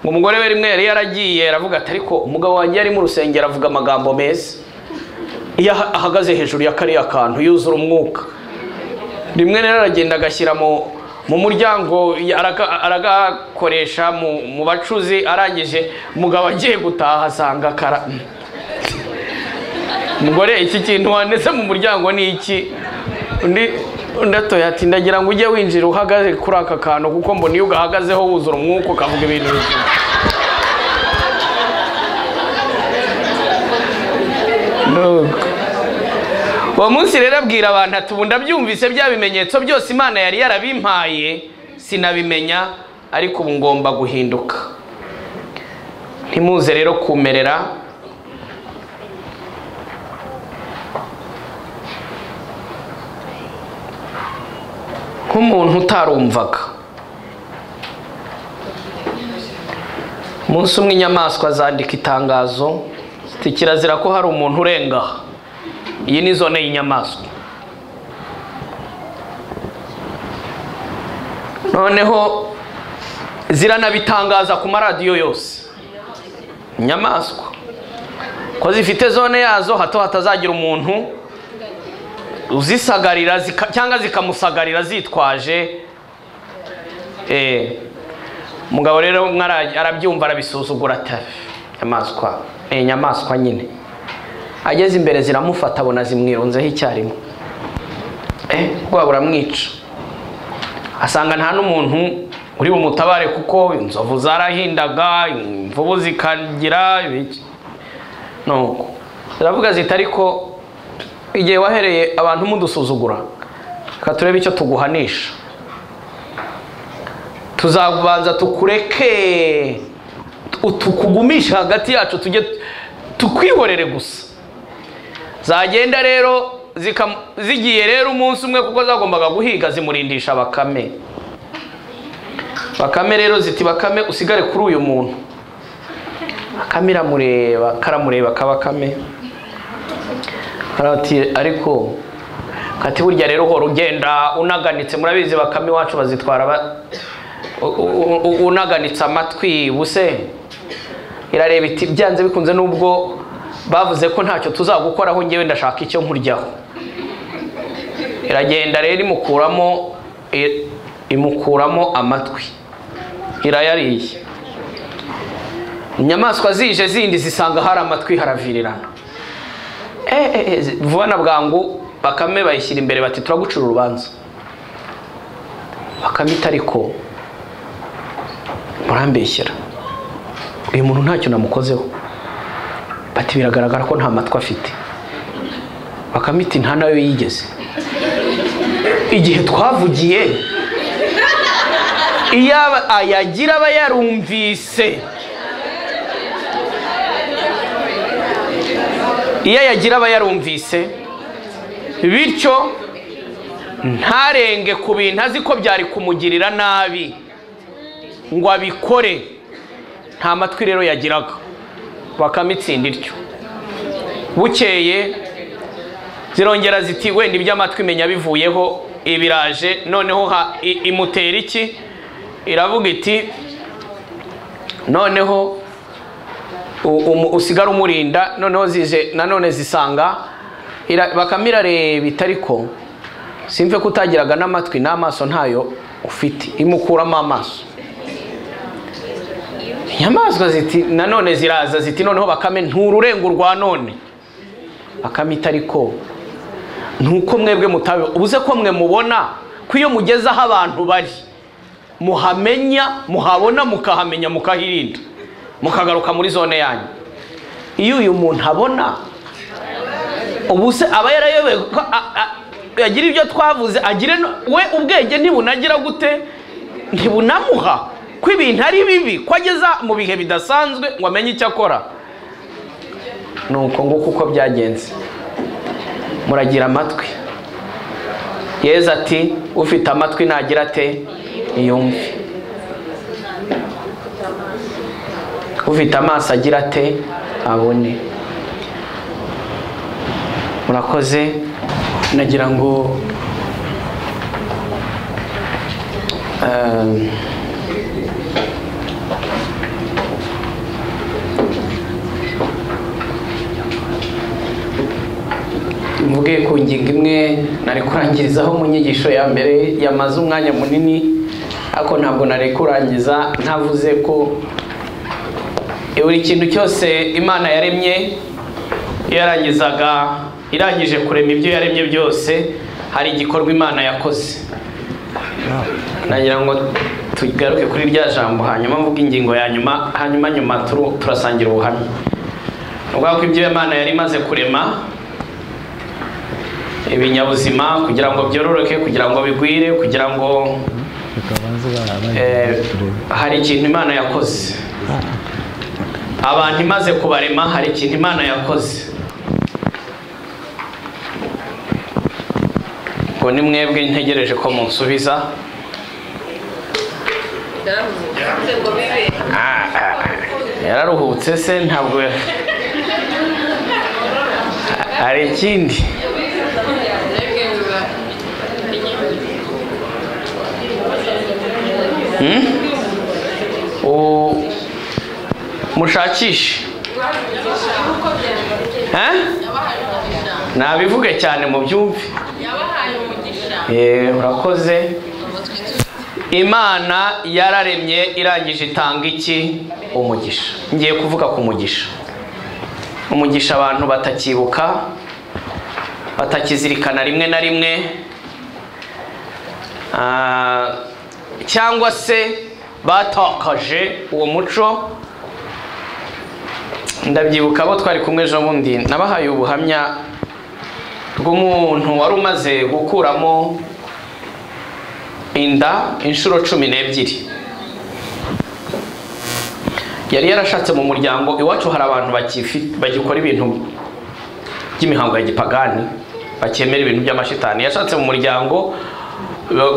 ngo umugore we rimwe yari yaragiye aravuga ati ariko umugabo wanjye yari mu rusengero avuga amagambo meza iyo aha- ahagaze hejuru ya kariya kantu yuzura umwuka rimwe rero aragenda agashyira mu mu muryango ya- araga- aragakoresha mu, mu bacuzi arangije umugabo agiye gutaha asanga kara mugore iki kintu wanditse mu muryango ni iki undi undi atoya ati ndagira ngo ujye winjira uhagaze kuri aka kantu kuko mbona iyo ugahagazeho wuzura umwuka ukavuga ibintu bizima Nuko. uwo munsi rero abwira abantu ati ubu ndabyumvise bya bimenyetso byose imana yari yarabimpaye sinabimenya ariko ubu ngomba guhinduka ntimuze rero kumerera nk'umuntu utarumvaga umunsi umwe inyamaswa zandika itangazo ziti kirazira ko hari umuntu urenga aha." iyi ni zone y'inyamaswa noneho ziranabitangaza ku maradiyo yose inyamaswa ko zifite zone yazo hato hatazagira umuntu uzisagarira zika- cyangwa zikamusagarira zitwaje Eh, umugabo rero umwe ara- arabyumva arabisuzugura atabi inyamaswa Eh, inyamaswa nyine ageze imbere ziramufata abona zimwirunzeho icyarimwe Eh, ubwoba buramwica asanga nta n'umuntu uri bumutabare kuko inzovu zarahindaga imvubu zikagira ibiki nuko ziravuga ziti ariko igihe wahereye abantu mudusuzugura reka turebe icyo tuguhanisha tuzabanza tukureke tu- tukugumishe hagati yacu tujye tukwihorere gusa zagenda rero zikam- zigiye rero umunsi umwe kuko zagombaga guhiga zimurindisha bakame bakame rero ziti bakame usigare kuri uyu muntu bakame iramureba karamureba kabakame karati ariko kati burya rero uhora ugenda unaganitse murabizi bakame iwacu bazitwara ba- u- u- u- unaganitse amatwi buse irareba iti byanze bikunze nubwo bavuze ko ntacyo tuzagukoraho ngewe ndashaka icyo nkuryaho iragenda rero imukuramo i- imukuramo amatwi irayariye inyamaswa zije zindi zisanga hari amatwi haravirirana Eh, eh, eh, zi- vuba na bwangu bakame bayishyira imbere bati turagucira urubanza bakame itariko murambeshyera uyu muntu ntacyo namukozeho bati biragaragara ko nta matwi afite bakamiti nta nayo yigeze igihe twavugiye iyo aba- ayagira aba yarumvise iyo ayagira aba yarumvise bityo ntarenge ku bintu azi ko byari kumugirira nabi ngo abikore nta matwi rero yagiraga bakamitsinda ityo bukeye zirongera ziti wenda iby'amatwi menya bivuyeho ibiraje noneho ha- i- imutera iki iravuga iti noneho u- umu- usigara umurinda noneho zije nanone zisanga ira- bakame irareba itariko simve ko utagiraga n'amatwi n'amaso ntayo ufite imukuramo amaso inyamaswa ziti nanone ziraza ziti noneho bakame ntururenga urwa none bakame itariko ntuko mwebwe mutabe ubuze ko mwe mubona ko iyo mugeze aho abantu bari muhamenya muhabona mukahamenya mukahirinda mukagaruka muri zone yanyu iyo uyu muntu abona ubu se aba yarayobewe ko a- a- agire ibyo twavuze agire no- we ubwenge ntibunagira gute ntibunamuha ko ibintu ari bibi ko ageza mu bihe bidasanzwe ngo amenye icyo akora nuko nguko uko byagenze muragira amatwi yezu ati ufite amatwi nagira ate ntiyumve ufite amaso agira ate abone murakoze nagira ngo ehm, mvuge ku ngingo imwe nari kurangirizaho mu nyigisho ya mbere yamaze umwanya munini ariko ntabwo nari kurangiza ntavuze ko buri kintu cyose imana yaremye iyo yarangizaga irangije kurema ibyo yaremye byose hari igikorwa imana yakoze nagira ngo tugaruke kuri rya jambo hanyuma mvuga ingingo ya nyuma hanyuma nyuma turu- turasangira ubuhamya ni ukuvuga ko ibyo imana yari imaze kurema ibinyabuzima kugira ngo byororoke kugira ngo bigwire kugira ngo eh, hari ikintu imana yakoze abantu imaze kubarema hari ikintu imana yakoze ngo ni mwebwe ntegereje ko munsubiza Ah, ah, yararuhutse se ntabwo hari ikindi Hmm? U- mushakishe Eh? nabivuge cyane mu byumve Eh, urakoze imana yararemye irangije itanga iki umugisha ngiye kuvuga ku mugisha umugisha abantu batakibuka batakizirikana rimwe na rimwe Ah, cyangwa se batakaje uwo muco ndabyibuka abo twari kumwe ejo bundi nabahaye ubuhamya bw'umuntu wari umaze gukuramo inda inshuro cumi n'ebyiri yari yarashatse mu muryango iwacu hari abantu bakifi- bagikora ibintu by'imihango ya gipagani bakemera ibintu by'amashitani yashatse mu muryango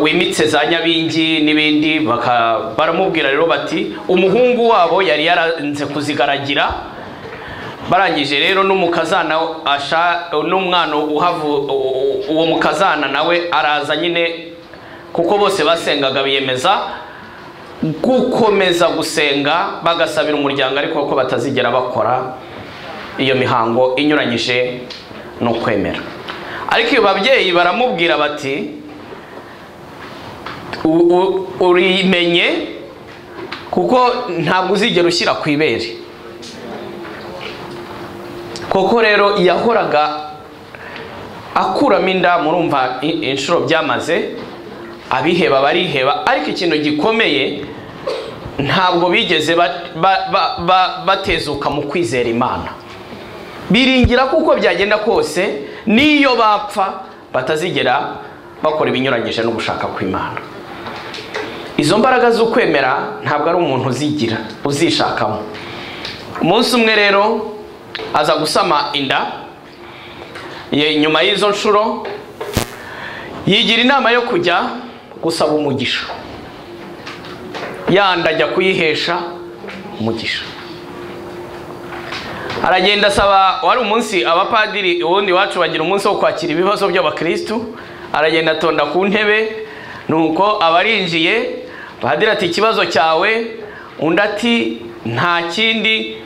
wimitse za nyabingi n'ibindi baka- baramubwira rero bati umuhungu wabo yari yaranze kuzigaragira barangije rero n'umukazana asha n'umwana uhavu u- uwo mukazana nawe araza nyine kuko bose basengaga biyemeza gukomeza gusenga bagasabira umuryango ariko ko batazigera bakora iyo mihango inyuranyije n'ukwemera ariko iyo babyeyi baramubwira bati u- u- urimenye kuko ntabwo uzigera ushyira ku ibere koko rero yahoraga akuramo inda murumva i- inshuro byamaze abiheba bariheba ariko ikintu gikomeye ntabwo bigeze ba- ba- ba- ba- batezuka mu kwizera imana biringira kuko byagenda kose n'iyo bapfa batazigera bakora ibinyuranyije no gushaka kw'imana izo mbaraga z'ukwemera ntabwo ari umuntu uzigira uzishakamo umunsi umwe rero aza gusama inda ye- nyuma y'izo nshuro yigira inama yo kujya gusaba umugisha yandi ajya kuyihesha umugisha aragenda asaba wari umunsi abapadiri ubundi iwacu bagira umunsi wo kwakira ibibazo by'abakirisitu aragenda atonda ku ntebe nuko abarinjiye padiri ati ikibazo cyawe undi ati nta kindi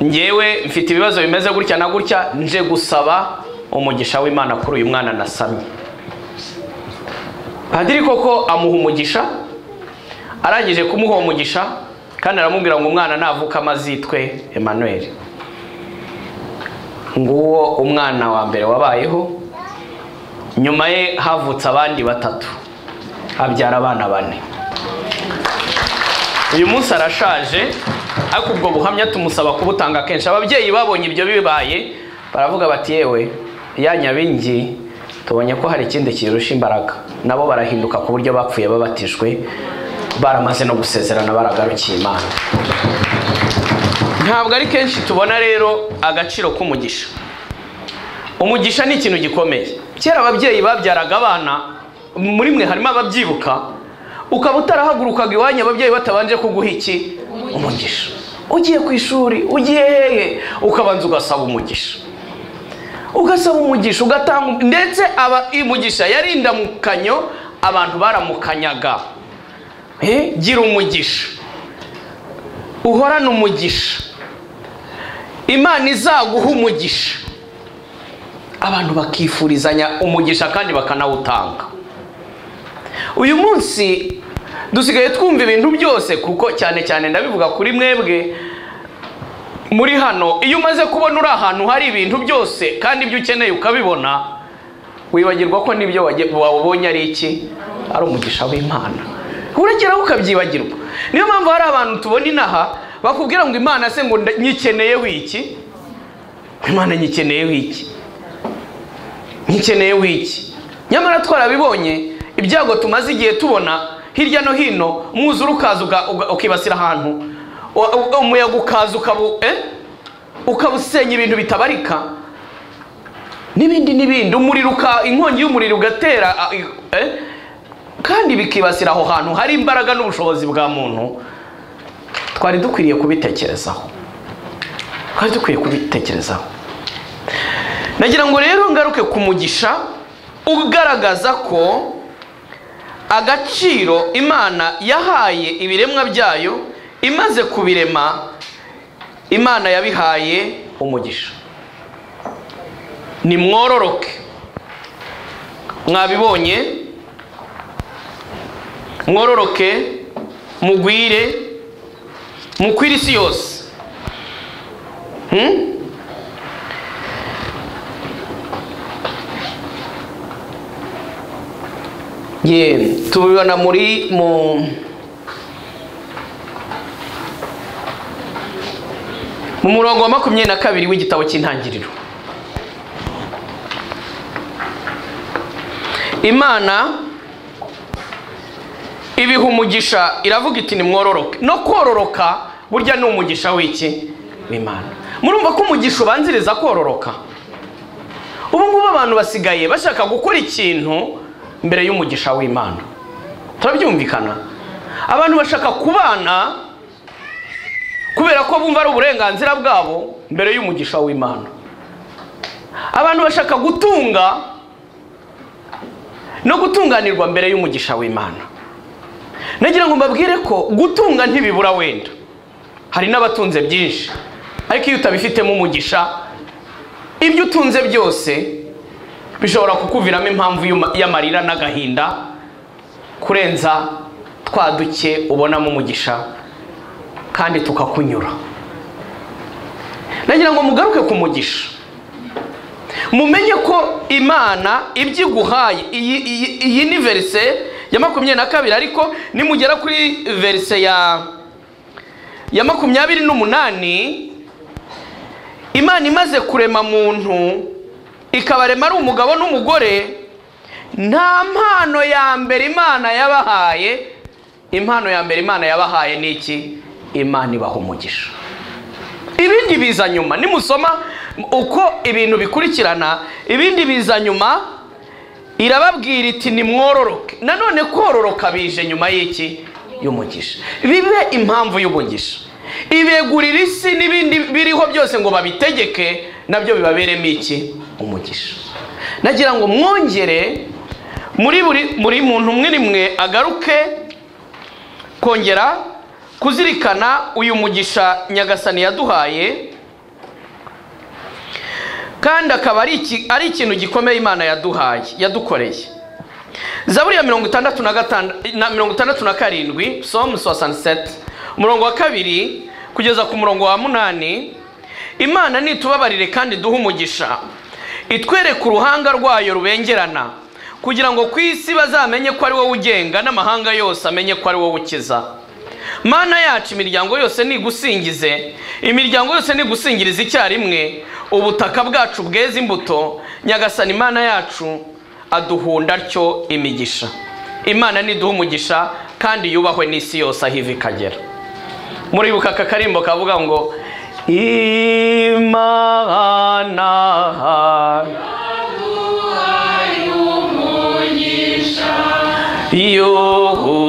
ngewe mfite ibibazo bimeze gutya na gutya nje gusaba umugisha w'imana kuri uyu mwana nasamye padiri koko amuha umugisha arangije kumuha uwo mugisha kandi aramubwira ngo umwana navuka amazitwe Emmanuel nguwo umwana wa mbere wabayeho nyuma ye havutse abandi batatu abyara abana bane uyu munsi arashaje ariko ubwo buhamya tumusaba kubutanga kenshi ababyeyi babonye ibyo bibaye baravuga bati yewe ya nyabingi tubonye ko hari ikindi kirusha imbaraga nabo barahinduka ku buryo bapfuye babatijwe baramaze no gusezerana baragarukiye imana ntabwo ari kenshi tubona rero agaciro k'umugisha umugisha ni ikintu gikomeye kera ababyeyi babyaraga abana muri mwe harimo ababyibuka ukaba utarahagurukaga iwanyu ababyeyi batabanje kuguha iki umugisha ugiye ku ishuri ugiye hehe ukabanza ugasaba umugisha ugasaba umugisha ugatanga ndetse aba imugisha yari indamukanyo abantu baramukanyaga Eh, gira umugisha uhorane umugisha imana izaguha umugisha abantu bakifurizanya umugisha kandi bakanawutanga uyu munsi dusigaye twumva ibintu byose kuko cyane cyane ndabivuga kuri mwebwe muri hano iyo umaze kubona uri ahantu hari ibintu byose kandi ibyo ukeneye ukabibona wibagirwa ko n'ibyo wage- wabonye ari iki ari umugisha w'imana urageraho ukabyibagirwa niyo mpamvu hari abantu tubona inaha bakubwira ngo imana se ngo nda- nyikeneyeho iki imana nyikeneyeho iki nkikeneyeho iki nyamara twarabibonye ibyago tumaze igihe tubona hirya no hino umwuzure ukaza uga- uga- ukibasira ahantu wa- u- umuyaga ukaza ukabu eh? ukabusenya ibintu bitabarika n'ibindi n'ibindi umuriro uka inkongi y'umuriro ugatera a- i- eh? kandi bikibasira aho hantu hari imbaraga n'ubushobozi bwa muntu twari dukwiriye kubitekerezaho twari dukwiye kubitekerezaho nagira ngo rero ngaruke ku mugisha ugaragaza ko agaciro imana yahaye ibiremwa byayo imaze kubirema imana yabihaye umugisha nimwororoke mwabibonye mwororoke mugwire mukwire isi yose Hmm? ye tubibona muri mu mu murongo wa makumyabiri na kabiri w'igitabo cy'intangiriro imana ibiha umugisha iravuga iti nimwororoke no kororoka burya ni umugisha w'iki w'imana murumva ko umugisha ubanziriza kororoka ubu ngubu abantu basigaye bashaka gukora ikintu mbere y'umugisha w'imana turabyumvikana abantu bashaka kubana kubera ko bumva ari uburenganzira bwabo mbere y'umugisha w'imana abantu bashaka gutunga no gutunganirwa mbere y'umugisha w'imana nagira ngo mbabwire ko gutunga ntibibura wenda hari n'abatunze byinshi ariko iyo utabifitemo umugisha ibyo utunze byose bishobora kukuviramo impamvu y'uma- y'amarira n'agahinda kurenza twa duke ubonamo umugisha kandi tukakunyura nagira ngo mugaruke ku mugisha mumenye ko imana ibyo iguhaye iyi, iyi, iyi ni verise ya makumyabiri na kabiri ariko nimugera kuri verise ya ya makumyabiri n'umunani imana imaze kurema muntu ikabarema ari umugabo n'umugore nta mpano ya mbere imana yabahaye impano ya mbere imana yabahaye ni iki imana ibaha umugisha ibindi biza nyuma nimusoma uko ibintu bikurikirana ibindi biza nyuma irababwira iti nimwororoke nanone kororoka bije nyuma y'iki y'umugisha bibe impamvu y'umugisha ibegurira isi n'ibindi biriho byose ngo babitegeke nabyo bibaberemo iki umugisha nagira ngo mwongere muri buri buri muntu umwe n'imwe agaruke kongera kuzirikana uyu mugisha nyagasani yaduhaye kandi akaba ari iki- ari ikintu gikomeye imana yaduhaye yadukoreye zaburi ya mirongo itandatu na gatanda- na mirongo itandatu na karindwi somu sosaniseti umurongo wa kabiri kugeza ku murongo wa munani imana nitubabarire kandi duhe umugisha itwereke uruhanga rwayo rubengerana kugira ngo ku isi bazamenye ko ari wowe ugenga n'amahanga yose amenye ko ari wowe ukiza mana yacu imiryango yose nigusingize imiryango yose nigusingiriza icyarimwe ubutaka bwacu bweze imbuto nyagasani mana yacu aduhunda atyo imigisha imana niduha umugisha kandi yubahwe n'isi yose aho iva ikagera muribuka aka karimbo kavuga ngo imana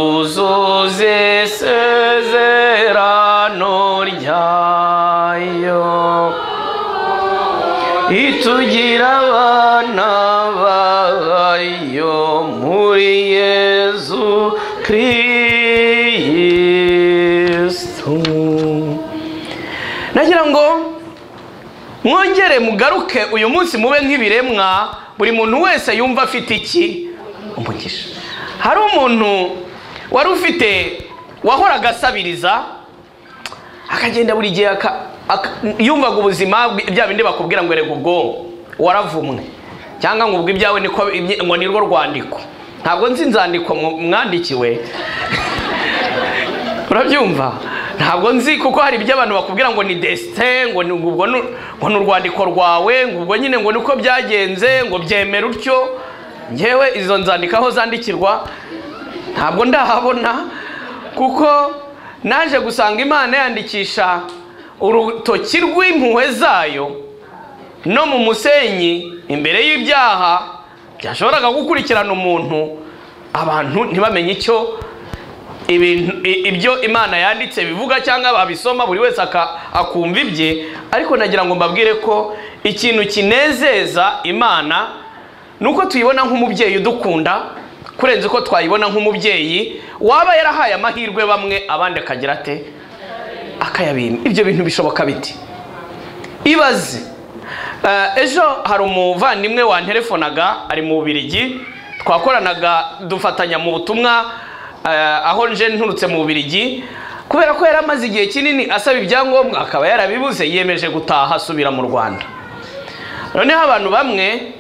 yuzuze isezerano ryayo itugira abana bayo muri yezu kirisitu nagira ngo mwongere mugaruke uyu munsi mube nk'ibiremwa buri muntu wese yumva afite iki umugisha hari umuntu wari ufite wahoraga asabiriza akagenda buri gihe aka- aka- yumvaga ubuzima bwe- bya bindi bakubwira ngo erega ubwonko waravumwe cyangwa ngo ubwo ibyawe niko ibye- ngo ni rwo rwandiko ntabwo nzi inzandiko mw- mwandikiwe urabyumva ntabwo nzi kuko hari ibyo abantu bakubwira ngo ni desite ngo ni ubwo ni- ngo ni urwandiko rwawe ngo ubwo nyine ngo niko byagenze ngo byemera utyo ngewe izo nzandiko aho zandikirwa ntabwo ndahabona kuko naje gusanga imana yandikisha urutoki rw'impuhwe zayo no mu musenyi imbere y'ibyaha byashoboraga gukurikirana umuntu abantu ntibamenye icyo ibintu i- ibyo imana yanditse bivuga cyangwa babisoma buri wese aka- akumva ibye ariko nagira ngo mbabwire ko ikintu kinezeza imana ni uko tuyibona nk'umubyeyi udukunda kurenza uko twayibona nk'umubyeyi waba yarahaye amahirwe bamwe abandi akagira ate akayabima ibyo bintu bishoboka biti ibaze Eh, ejo hari umuvandimwe wanterefonaga ari mu bubirigi twakoranaga dufatanya mu butumwa eh, aho nje nturutse mu bubirigi kubera ko yari amaze igihe kinini asaba ibyangombwa akaba yarabibuze yiyemeje gutaha asubira mu rwanda noneho abantu bamwe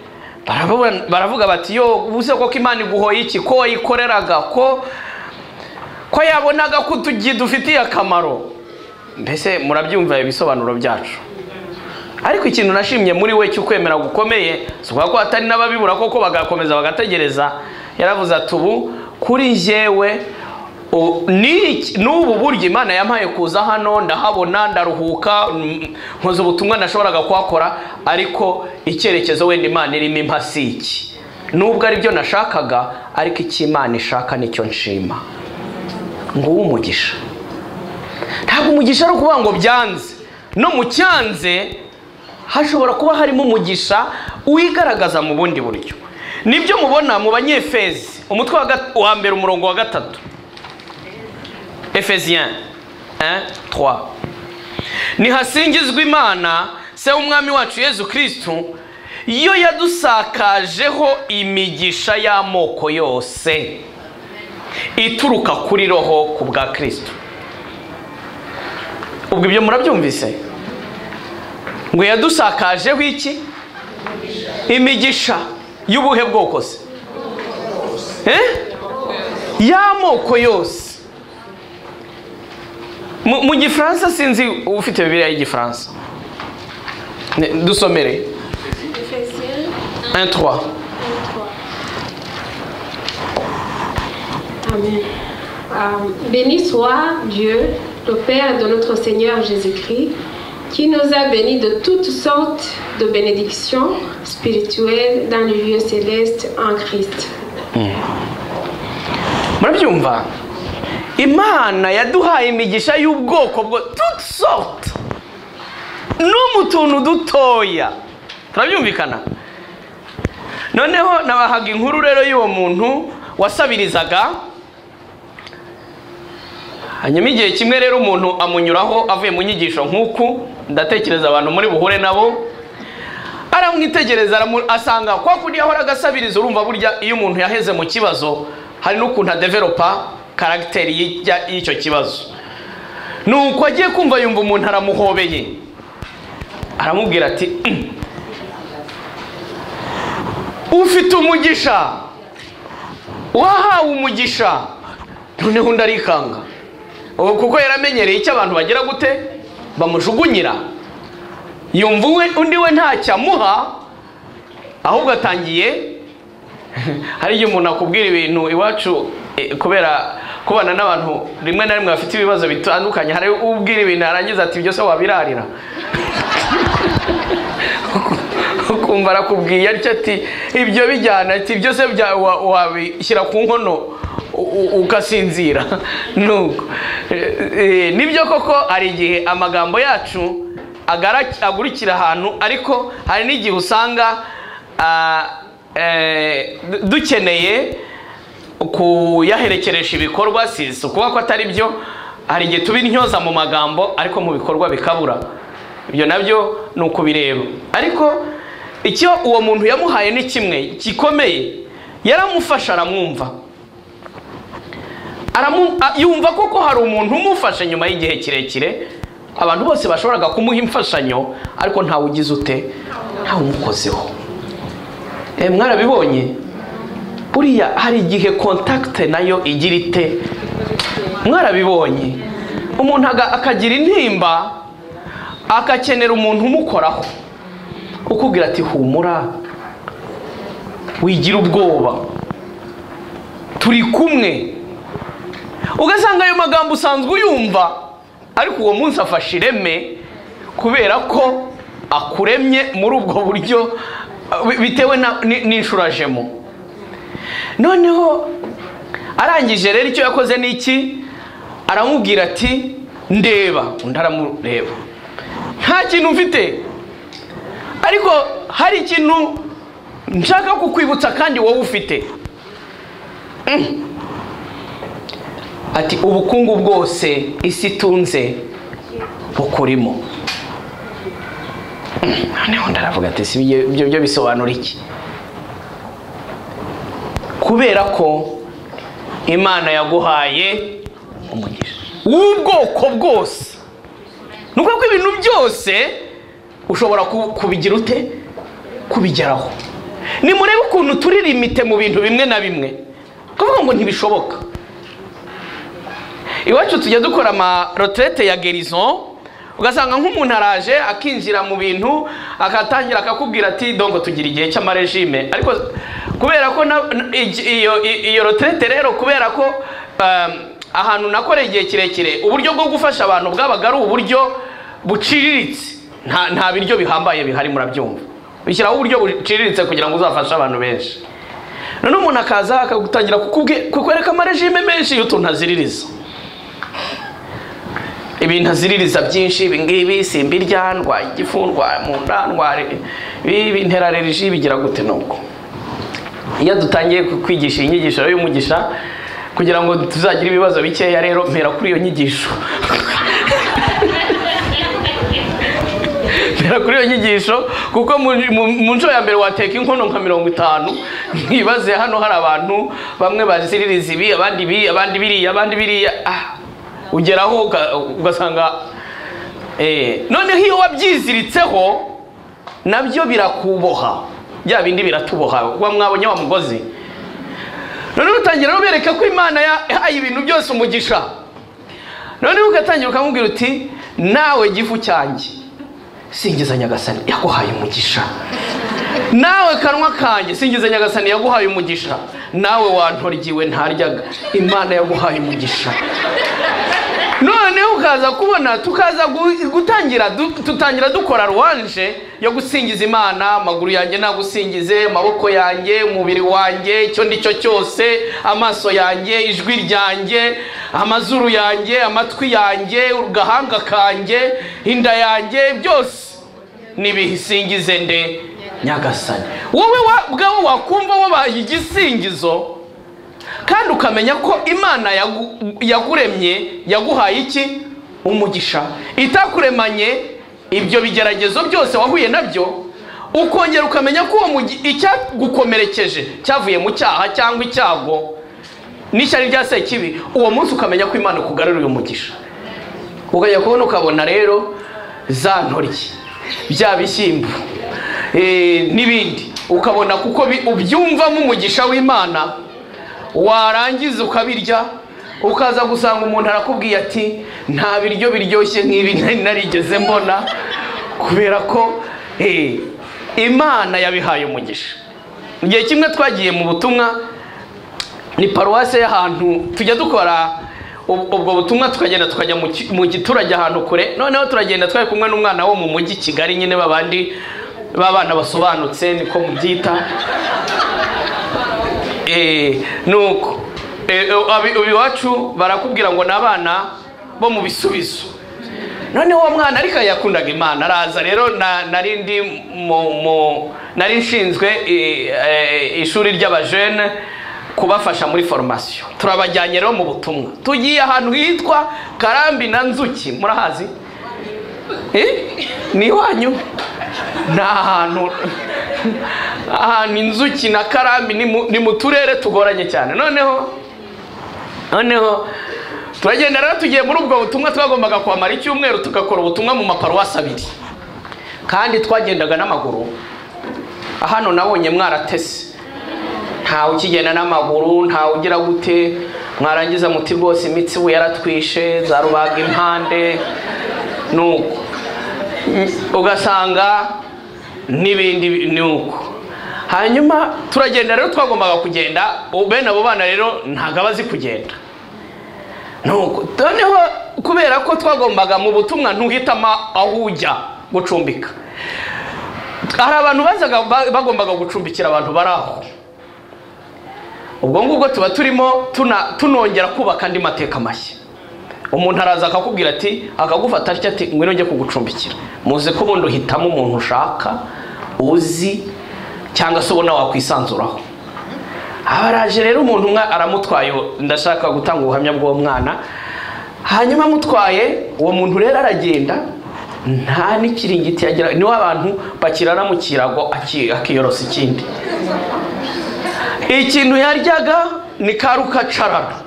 baravuga- baravuga bati yo ubuze koko imana iguhoye iki ko wayikoreraga ko ko yabonaga ko utugi dufitiye akamaro mbese murabyumva ibisobanuro byacu ariko ikintu nashimye muri we cy'ukwemera gukomeye si ukuvuga ko hatari n'ababibura koko bagakomeza bagategereza yaravuze ati ubu kuri njyewe u- ni iki- n'ubu buryo imana yampaye kuza hano ndahabona ndaruhuka mm, nkoze ubutumwa nashoboraga kuhakora ariko icyerekezo wenda imana irimo impa si iki nubwo aribyo nashakaga ariko icyo imana ishaka nicyo nshima nguwo umugisha ntabwo umugisha ari ukuvuga ngo byanze no mu cyanze hashobora kuba harimo umugisha wigaragaza mu bundi buryo nibyo mubona mu banyefezi umutwe wa gat- wa mbere umurongo wa gatatu efeziyen 3 nihasingizwa imana se w'umwami wacu yezu kirisitu yo yadusakajeho imigisha y'amoko yose ituruka kuri roho ku bwa kirisitu ubwo ibyo murabyumvise ngo yadusakajeho iki imigisha y'ubuhe bwoko se Eh? y'amoko yose mu mu gifaransa sinzi ufite bibiriya y'igifaransa Ne- dusomere 1 3 Amen. Euh, Béni soit Dieu, le Père de notre Seigneur Jésus-Christ, qui nous a bénis de toutes sortes de bénédictions spirituelles dans les lieux célestes en Christ. murabyumva imana yaduhaye imigisha y'ubwoko bwo tuti sorute no mu tuntu dutoya turabyumvikana noneho nabahaga inkuru rero y'uwo muntu wasabirizaga hanyuma igihe kimwe rero umuntu amunyuraho avuye mu nyigisho nk'uku ndatekereza abantu muri buhure nabo aramwitegereza aramu- asanga kwa kundi yahoraga asabiriza urumva burya iyo umuntu yaheze mu kibazo hari n'ukuntu adeveropa karagiteri y'ijya- y'icyo kibazo ni uko agiye kumva yumva umuntu aramuhobeye aramubwira ati "Mm. ufite umugisha wahawe umugisha noneho undi arikanga ubu kuko yaramenyereye icyo abantu bagira gute bamujugunyira yumva uwe undi we ntacyo amuha ahubwo atangiye hari igihe umuntu akubwira ibintu iwacu eh, kubera kubana n'abantu rimwe na rimwe bafite ibibazo bitandukanye hari ubwira ibintu yarangiza ati ibyo se wabirarira ukumva arakubwiye atyo ati ibyo bijyana ati ibyo se bya- wa- wabishyira ku nkono u- u- ugasinzira nuko Eh, eh, nibyo koko hari igihe amagambo yacu agara- agurikira ahantu ariko hari n'igihe usanga ah, eh, du- dukeneye kuyaherekeresha ibikorwa si si ukuba ko atari byo hari igihe tuba intyoza mu magambo ariko mu bikorwa bikabura ibyo nabyo ni ukubireba ariko icyo uwo muntu yamuhaye ni kimwe gikomeye yaramufasha aramwumva Aramu- a- yumva koko hari umuntu umufasha nyuma y'igihe kirekire abantu bose bashoboraga kumuha imfashanyo ariko ntawe ugize ute ntawe umukozeho Eh, mwarabibonye buriya hari igihe kontakite nayo igira ite mwarabibonye umuntu aga- akagira intimba agakenera umuntu umukoraho ukubwira ati humura wigira ubwoba turi kumwe ugasanga ayo magambo usanzwe uyumva ariko uwo munsi afashe ireme kubera ko akuremye muri ubwo buryo uh, bitewe na- ni- n'inshuro ajemo noneho arangije rero icyo yakoze ni iki aramubwira ati ndeba undi aramureba nta kintu mfite ariko hari ikintu nshaka kukwibutsa kandi wowe ufite Mm. ati ubukungu bwose isi itunze bukurimo Mm. noneho ndaravuga ati si ibyo ibyo- ibyo bisobanura iki kubera ko imana yaguhaye umugisha w'ubwoko bwose ni ukuvuga ko ibintu byose ushobora ku- kubigira ute kubigeraho nimurebe ukuntu turi limite mu bintu bimwe na bimwe kuvuga ngo ntibishoboka iwacu tujya dukora amaroterete ya gerizo ugasanga nk'umuntu araje akinjira mu bintu agatangira akakubwira ati dongo tugira igihe cy'amarejime ariko kubera ko na- na- igi- iyo i- iyo roterete rero kubera ko um, ahantu nakoreye igihe kirekire uburyo bwo gufasha abantu bwabaga ari uburyo buciriritse nta nta biryo bihambaye bihari murabyumva bishyiraho uburyo buciriritse kugira ngo uzafashe abantu benshi noneho umuntu akaza akagutangira kukubwi- kukwereka amarejime menshi y'utuntu aziririza ibintu aziririza byinshi ibi ngibi simbirya ndwaye igifu ndwaye mu nda ndwaye ibi ibi, ntera reriji bigira gute n'ubwo iyo dutangiye ku- kwigisha iyi nyigisho rero y'umugisha kugira ngo tuzagire ibibazo bikeya rero mpera kuri iyo nyigisho mpera kuri iyo nyigisho kuko mu- mu- mu nshuro ya mbere wateka inkono nka mirongo itanu ntibaze hano hari abantu bamwe baziririza ibi abandi ibi abandi biriya abandi biriya ah ugeraho uga- ugasanga eh, noneho iyo wabyiziritseho nabyo birakuboha bya bindi biratuboha wa mwabonye wa mugozi noneho utangira no bereka ko imana yahaye ibintu byose umugisha noneho ugatangira ukamubwira uti nawe gifu cyanjye singiza nyagasani yaguhaye umugisha nawe kanwa kanjye singiza nyagasani yaguhaye umugisha nawe wantoryiwe ntaryaga imana yaguhaye umugisha noneho ukaza kubona tukaza gu- gutangira du- tutangira dukora ruwanje yo gusingiza imana amaguru yanjye nagusingize amaboko yanjye umubiri wanjye icyo ndi cyo cyose amaso yanjye ijwi ryanjye amazuru yanjye amatwi yanjye agahanga kanjye inda yanjye byose nibisingize nde nyagasani wowe wa- ubwawe wakumva wabaye igisingizo kandi ukamenya ko imana yagu- yaguremye yaguhaye iki umugisha itakuremanye ibyo bigeragezo byose wahuye nabyo ukongera ukamenya ko uwo mugi- icyagukomerekeje cyavuye mu cyaha cyangwa icyago n'ishyari rya sekibi uwo munsi ukamenya ko imana ikugaruriye umugisha ukajya kubona ukabona rero za ntoryi bya bishyimbo eh, n'ibindi ukabona kuko bi- ubyumvamo umugisha w'imana warangiza ukabirya ukaza gusanga umuntu arakubwiye ati nta biryo biryoshye nk'ibi nari narigeze mbona kubera ko eh, imana yabihaye umugisha mu gihe kimwe twagiye mu butumwa ni paruwasi y'ahantu tujya dukora ubwo ubwo butumwa tukagenda tukajya mu ki- mu giturage ahantu kure noneho turagenda twari kumwe n'umwana wo mu mujyi kigali nyine babandi b'abana basobanutse niko mubyita Eh, nuko Eh, eh, abi- abi iwacu barakubwira ngo ni abana bo mu bisubizo noneho uwo mwana ariko yakundaga imana araza rero na- nari ndi mu- mu- nari nshinzwe eh, eh, ishuri ry'abajene kubafasha muri foromasiyo turabajyanye rero mu butumwa tugiye ahantu hitwa karambi na nzuki murahazi Eh? ni iwanyu ni ahantu ahantu inzuki na karambi ni mu- ni mu turere tugoranye cyane noneho noneho turagenda rero tugiye muri ubwo butumwa twagombaga kuhamara icyumweru tugakora ubutumwa mu maparuwasi abiri kandi twagendaga n'amaguru hano nabonye mwaratese ntawe ukigenda n'amaguru ntawe ugira gute mwarangiza muti rwose imitsi we yaratwishe za rubaga impande nuko ugasanga n'ibindi ni uko hanyuma turagenda rero twagombaga kugenda ubu bene abo bana rero ntabwo aba azi kugenda nuko noneho kubera ko twagombaga mu butumwa ntuhitamo aho ujya gucumbika hari abantu bazaga ba- bagombaga gucumbikira abantu bari aho ubwo ngubwo tuba turimo tuna- tunongera kubaka andi mateka mashya umuntu araza akakubwira ati akagufata atya ati ngwino njye kugucumbikira muzi ko ubundi uhitamo umuntu ushaka uzi cyangwa se ubona wakwisanzuraho abaraje rero umuntu umwe aramutwaye ndashaka gutanga ubuhamya bw'uwo mwana hanyuma amutwaye uwo muntu rero aragenda nta n'ikiringiti yagira niwe abantu bakirana mu kirago aki- akiyorosa ikindi ikintu yaryaga ni ka rukacarara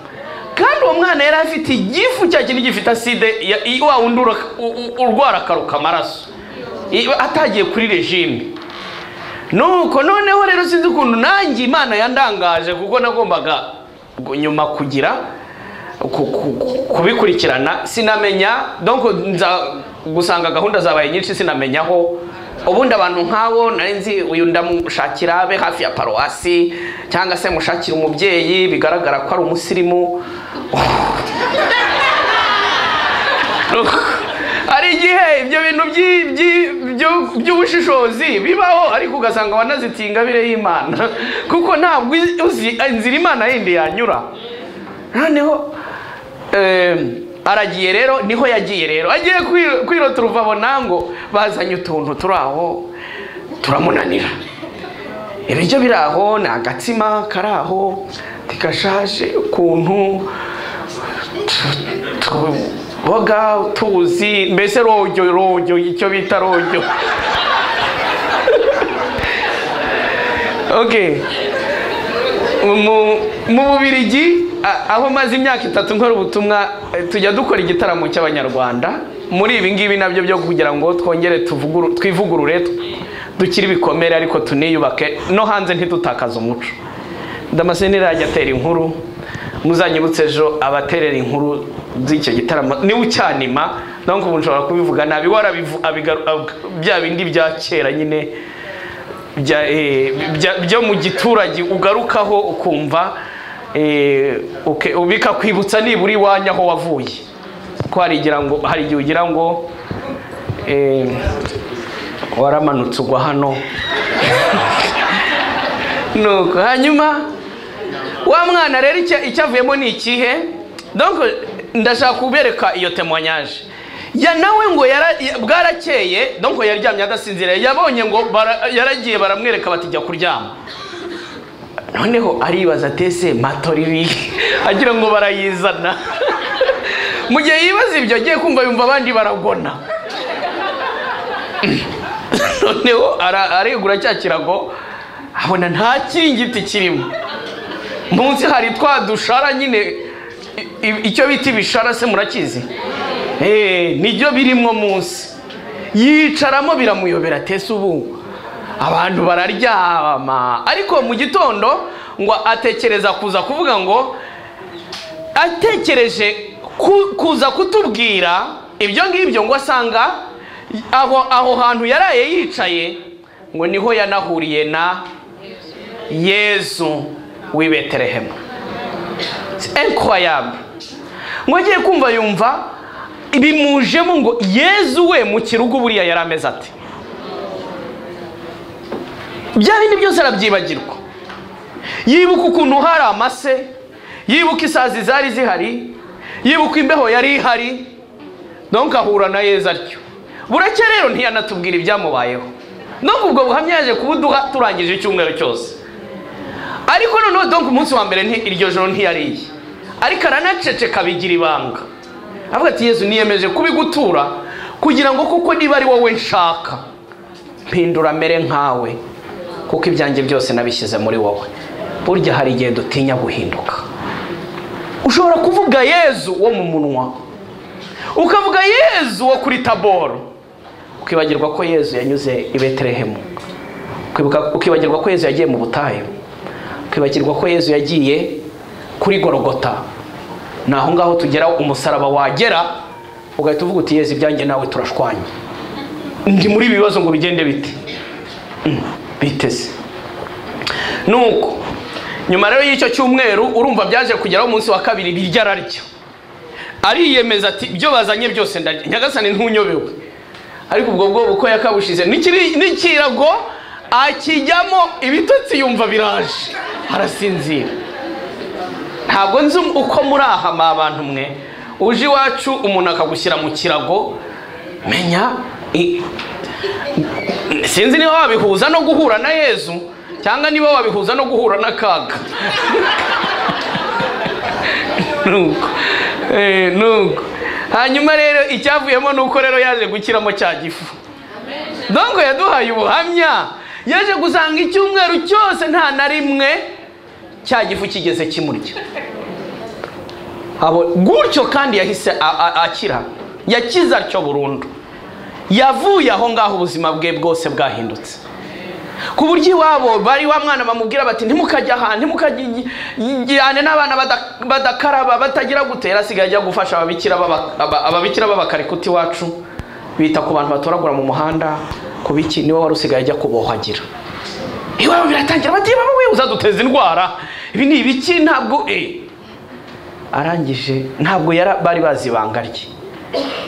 kandi uwo mwana yari afite igifu cya kintu gifite aside ya- i- wa wundi ura- u- u- urwara akaruka amaraso I- atagiye kuri regime nuko noneho rero sinzi ukuntu nanjye imana yandangaje kuko nagombaga gu- nyuma kugira ku- ku- ku- kubikurikirana sinamenya donc nza gusanga gahunda zabaye nyinshi sinamenya aho ubundi abantu nk'abo nari nzi uyu ndamushakira abe hafi ya paruwasi cyangwa se mushakira umubyeyi bigaragara ko ari umusirimu hari igihe ibyo bintu by'i- by'i- byo- by'ubushishozi bibaho ariko ugasanga wanazitiye ingabire y'imana kuko ntabwo uzi- uzi inzira imana yindi yanyura noneho em, aragiye rero niho yagiye rero agiye kwiro- kwirota uruvabo nango bazanye utuntu turi aho turamunanira ibiryo biri aho ni agatsima kari aho ntikashaje ukuntu tuboga tuzi mbese rojyo rojyo icyo bita rojyo okay mu mu bubirigi a- aho maze imyaka itatu nkora ubutumwa eh, tujya dukora igitaramo cy'abanyarwanda muri ibi ngibi nabyo byo kugira ngo twongere tuvuguru- twivugurure t- dukire ibikomere ariko tuniyubake no hanze ntidutakaze umuco damascene irajya atera inkuru muzanyibutse ejo abaterera inkuru z'icyo gitaramo niwe ucyanima donc ubu nshobora kubivuga nabi warabivu abigaru- ab- bya bindi bya kera nyine bya, eh, bya- byo mu giturage ugarukaho ukumva eh, uke- bikakwibutsa nibura iwanyu aho wavuye ko hari igira ngo hari igihe ugira ngo eh, waramanutse ugwa hano nuko hanyuma wa mwana rero icya- icyavuyemo ni ikihe donc ndashaka kubereka iyo temwanyaje ya nawe ngo yara- ya- bwarakeye donc yaryamye adasinziriye yabonye ngo bara- yaragiye baramwereka bati jya kuryama noneho aribaza tese matoriri agira ngo barayizana mu gihe yibaza ibyo agiye kumva yumva abandi baragona noneho ara- aregura cya kirago abona nta kiringiti kirimo munsi hari twa dushara nyine i- i- icyo bita ibishara se murakizi Eh, nibyo birimo munsi yicaramo biramuyobera tese ubu abantu bararyama ariko mu gitondo ngo atekereza kuza kuvuga ngo atekereje ku- kuza kutubwira ibyo ngibyo ngo asanga aho aho hantu yaraye yicaye ngo niho yanahuriye na yezu w'i betelehemu enkoyabu mugiye kumva yumva bimujemo ngo yezu we mu kirugu buriya yari ameze ati bya bindi byose arabyibagirwa yibuka ukuntu hari amase yibuka isazi zari zihari yibuka imbeho yari ihari donka ahura na yezu atyo buracya rero ntiyanatubwira ibyamubayeho nubwo ubwo buhamya yaje kubuduha turangije icyumweru cyose ariko noneho donka umunsi wa mbere nti- iryo joro ntiyariye ariko aranaceceka bigira ibanga avuga ati yezu niyemeje kubigutura kugira ngo kuko niba ari wowe nshaka mpindura mere nkawe kuko ibyanjye byose nabishyize muri wowe burya hari igihe dutinya guhinduka ushobora kuvuga yezu wo mu munwa ukavuga yezu wo kuri taboro ukibagirwa ko yezu yanyuze i betelehemu Ukibuka- ukibagirwa ko yezu yagiye mu butayu ukibagirwa ko yezu yagiye kuri gorogota ni aho ngaho tugera umusaraba wagera ugahita uvuga uti yezu ibyanjye nawe turashwanye ndi muri ibi bibazo ngo bigende bite Mm, biteze nuko nyuma rero y'icyo cyumweru urumva byaje kugeraho umunsi wa kabiri birya ararya ariyemeza ati ibyo bazanye byose ndarya nyagasani ntunyobewe ariko ubwo bwo uko yakabushize n'ikiri- n'ikirago akijyamo ibitotsi yumva biraje arasinzira ntabwo nzi uko muri aha mwa bantu mwe uje iwacu umuntu akagushyira mu kirago menya i- sinzi niba wabihuza no guhura na yezu cyangwa niba wabihuza no guhura n'akaga nuko Eh, nuko hanyuma rero icyavuyemo ni uko rero yaje gukiramo cya gifu donko yaduhaye ubuhamya yaje gusanga icyumweru cyose nta na rimwe cya gifu kigeze kimurya abo gutyo kandi yahise a- a- akira yakize atyo burundu yavuye aho ngaho ubuzima bwe bwose bwahindutse ku buryo iwabo bari wa mwana bamubwira bati ntimukajya aha ntimukajyane n'abana bada- badakaraba batagira gutera asigaye ajya gufasha ababikira b'aba- aba- ababikira b'abakarikuta iwacu bita ku bantu batoragura mu muhanda ku biki niwe wari usigaye ajya kubohagira iwabo biratangira bati baba we uzaduteza indwara ibi ni ibiki ntabwo eh." arangije ntabwo yara- bari bazi ibanga rye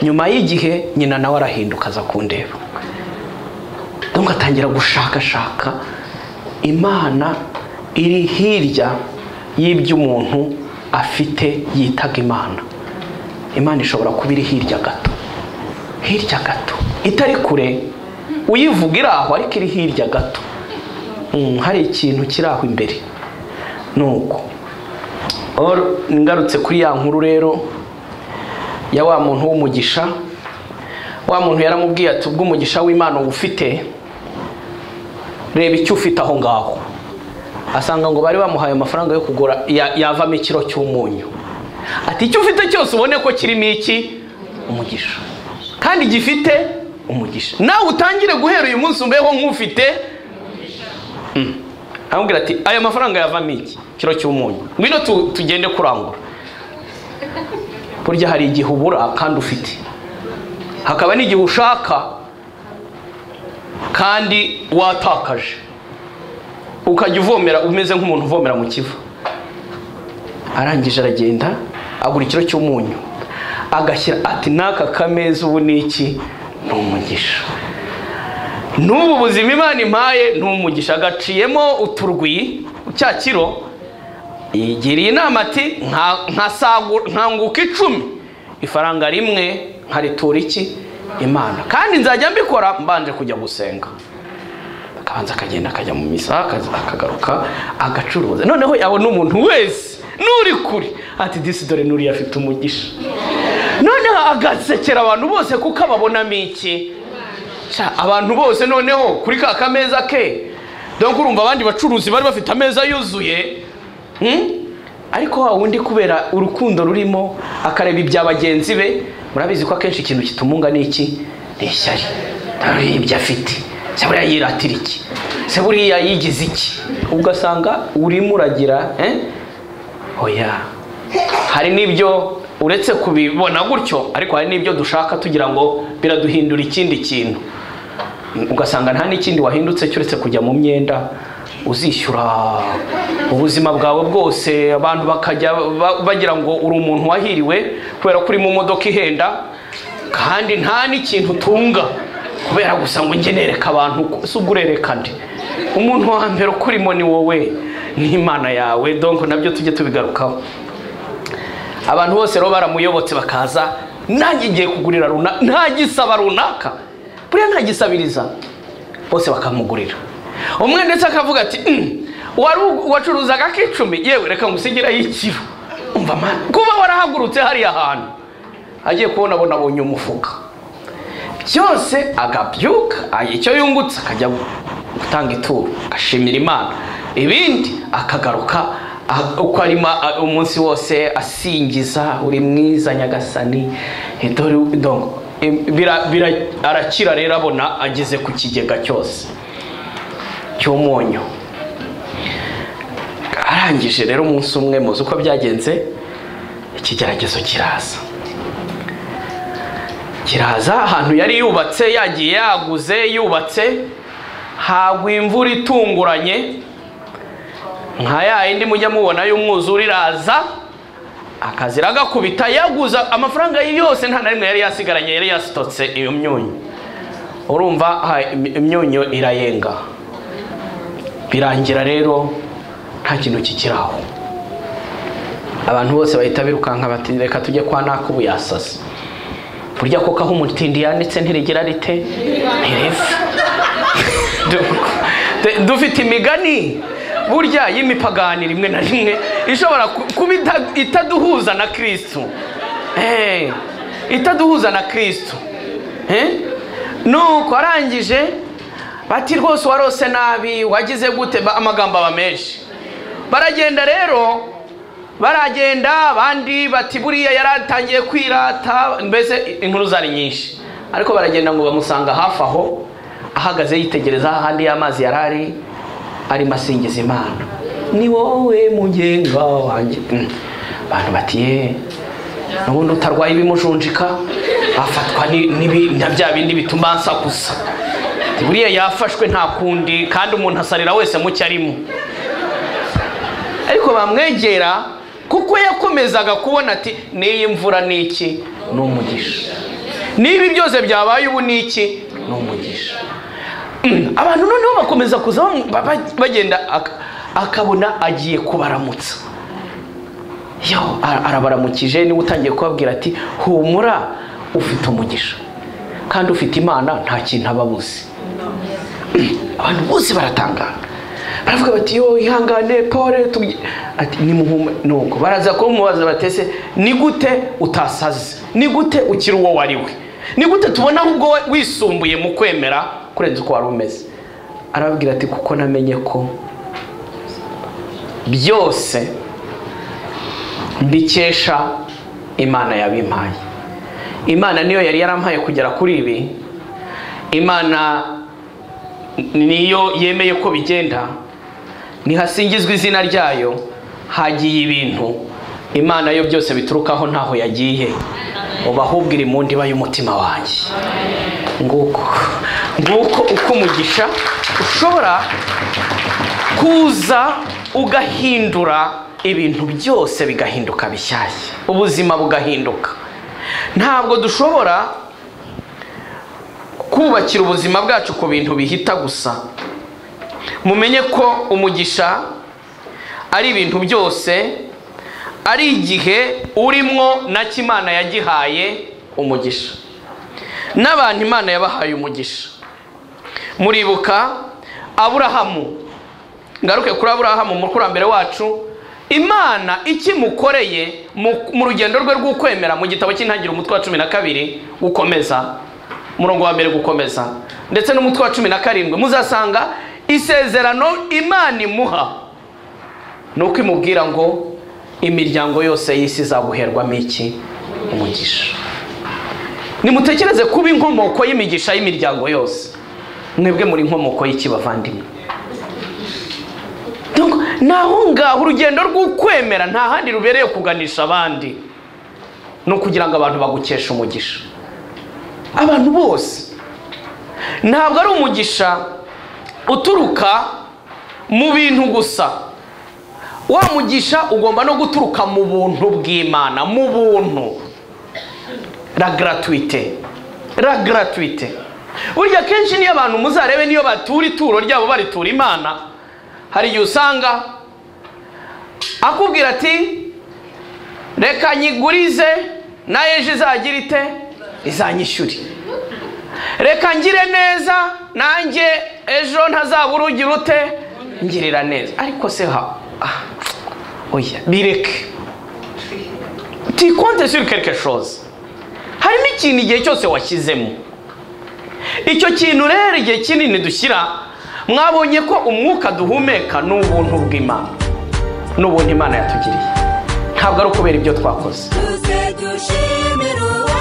nyuma y'igihe nyina nawe arahinduka aza kundeba donc atangira gushakashaka imana iri hirya y'ibyo umuntu afite yitaga imana imana ishobora kuba iri hirya gato hirya gato itari kure uyivuga iri aho ariko iri hirya gato Mm, hari ikintu kiri aho imbere ni uko Or- ngarutse kuri ya nkuru rero ya wa muntu w'umugisha wa muntu yaramubwiye ati ubwo umugisha w'imana ufite reba icyo ufite aho ngaho asanga ngo bari bamuhaye amafaranga yo kugura ya- yavamo ikiro cy'umunyu ati icyo ufite cyose ubone ko kirimo iki umugisha kandi gifite umugisha nawe utangire guhera uyu munsi umbeho nk'ufite Mm. aramubwira ati aya mafaranga yavamo iki kiro cy'umunyu ngwino tu- tugende kurangura burya hari igihe ubura kandi ufite hakaba n'igihe ushaka kandi watakaje ukajya uvomera umeze nk'umuntu uvomera mu kivu arangije aragenda agura ikiro cy'umunyu agashyira ati n'aka kameza ubu ni iki ni umugisha n'ubu buzima imana impaye ni umugisha agaciyemo uturwi cya kiro yigiriye inama ati "Nka- nkasagu- nkanguka icumi ifaranga rimwe nkaritura iki imana kandi nzajya mbikora mbanje kujya gusenga akabanza akagenda akajya mu misa akaza- akagaruka agacuruza noneho yabona umuntu wese n'uri kure ati disi dore n'uriya afite umugisha noneho agasekera abantu bose kuko ababonamo iki Ca, abantu bose noneho kuri ka kameza ke dore ko urumva abandi bacuruzi bari bafite ameza yuzuye Hmm? ariko wa wundi kubera urukundo rurimo akareba ibya bagenzi be murabizi ko akenshi ikintu kitumunga ni iki ni ishyari ntareba ibyo afite se buriya yiratira iki se buriya yigize iki ugasanga urimo uragira eh? oya hari n'ibyo uretse kubibona gutyo ariko hari n'ibyo dushaka tugira ngo biraduhindura ikindi kintu ugasanga nta n'ikindi wahindutse cyo uretse kujya mu myenda uzishyura ubuzima bwawe bwose abantu bakajya ba- bagira ngo uri umuntu wahiriwe kubera ko uri mu modoka ihenda kandi nta n'ikintu utunga kubera gusa ngo njye nereka abantu ko- si ubwo urereka nde umuntu wa mbere ukurimo ni wowe n'imana yawe donko nabyo tujye tubigarukaho abantu bose rero baramuyobotse bakaza nanjye ngiye kugurira runaka ntagisaba runaka buriya ntagisabiriza bose bakamugurira umwe ndetse akavuga ati "Mm, wari u- wacuruzaga k'icumi yewe reka ngusigira y'ikiro umva mani kuba warahagurutse hariya hantu agiye kubona abona abonye umufuka byose agabyuka aha icyo yungutse akajya gutanga ituro agashimira imana ibindi akagaruka ah, uko arimo ah, umunsi wose asingiza uri mwiza nyagasani Eh, dore- donc, eh, bira- bira- arakira rero abona ageze ku kigega cyose cy'umunyu arangije rero umunsi umwe muzi uko byagenze ikigeragezo kiraza kiraza ahantu yari yubatse yagiye yaguze yubatse hagwa imvura itunguranye nka ya yindi mujya mubona y'umwuzure iraza akazira agakubita yaguza amafaranga ye yose nta na rimwe yari yasigaranye yari yasitotse iyo myunyu urumva ha- im- imyunyu irayenga birangira rero nta kintu kikiraho abantu bose bahita birukanka bati reka tujye kwa naka ubu yasaze burya koko aho umutindi yanditse ntirigira rite ntirive Du- dufite imigani burya y'imipagani rimwe na rimwe ishobora ku- kuba ita- itaduhuza na kirisitu Eh, itaduhuza na kirisitu Eh? nuko arangije bati rwose warose nabi wagize gute Ba- amagambo aba menshi baragenda rero baragenda abandi bati buriya yari atangiye kwirata mbese inkuru zari nyinshi ariko baragenda ngo bamusanga hafi aho ahagaze yitegereza ahandi y'amazi yari ari arimo asingiza imana ni wowe mugenga wanjye Mm. abantu bati ye nubundi utarwaye ibimujunjika afatwa ni- n'ibi- na bya bindi bituma nsakuza buriya yafashwe nta kundi kandi umuntu asarira wese mu cyo arimo ariko bamwegera kuko yakomezaga kubona ati n'iyi mvura ni iki ni umugisha n'ibi byose byabaye ubu ni iki ni umugisha Mm, abantu noneho bakomeza kuza bamu- ba- ba- bagenda ak- akabona agiye kubaramutsa yo ara- arabaramukije niwe utangiye kubabwira ati humura ufite umugisha kandi ufite imana nta kintu aba abuze abantu bose baratangara baravuga bati yo ihangane pole tubye-" ati nimuhume nuko baraza kumubaza batese ni gute utasaze ni gute ukiri uwo wariwe ni gute tubona ahubwo we- wisumbuye mu kwemera kurenza uko wari umeze arababwira ati kuko namenye ko byose mbikesha imana yabimpaye imana niyo yari yarampaye kugera kuri ibi imana niyo yemeye ko bigenda nihasingizwa izina ryayo hagiye ibintu imana yo byose biturukaho ntaho yagiye uba ahubwo iri mu ndiba y'umutima wanjye nguko nguko uko umugisha ushobora kuza ugahindura ibintu byose bigahinduka bishyashya ubuzima bugahinduka ntabwo dushobora kubakira ubuzima bwacu ku bintu bihita gusa mumenye ko umugisha ari ibintu byose ari igihe urimo na kimana yagihaye umugisha n'abantu imana yabahaye umugisha muribuka aburahamu ngaruke kuri aburahamu umukurambere wacu imana ikimukoreye mu- mu rugendo rwe rw'ukwemera mu gitabo cy'intangiriro umutwe wa cumi na kabiri ukomeza umurongo wa mbere gukomeza ndetse n'umutwe wa cumi na karindwi muzasanga isezerano imana imuha ni uko imubwira ngo imiryango yose y'isi izaguherwamo iki umugisha nimutekereze kuba inkomoko y'imigisha y'imiryango yose mwebwe muri inkomoko y'iki bavandimwe Donc, naho ngaho urugendo rw'ukwemera nta handi rubereye kuganisha abandi ni ukugira ngo abantu bagukeshe umugisha abantu bose ntabwo ari umugisha uturuka mu bintu gusa wa mugisha ugomba no guturuka mu buntu bw'imana mu buntu la gratuite la gratuite burya kenshi niyo abantu muzarebe niyo batura ituro ryabo baritura imana hari igihe usanga akubwira ati reka nyigurize nayo ejo izagira ite izanyishyure reka ngire neza nanjye ejo ntazaba urugira ute ngirira neza ariko se ha ah, oya bireke tikonte suri quelque chose harimo ikintu igihe cyose washyizemo icyo kintu rero igihe kinini dushyira mwabonye ko umwuka duhumeka ni ubuntu bw'imana ni ubuntu imana yatugiriye ntabwo ari ukubera ibyo twakoze tuze dushimire uwa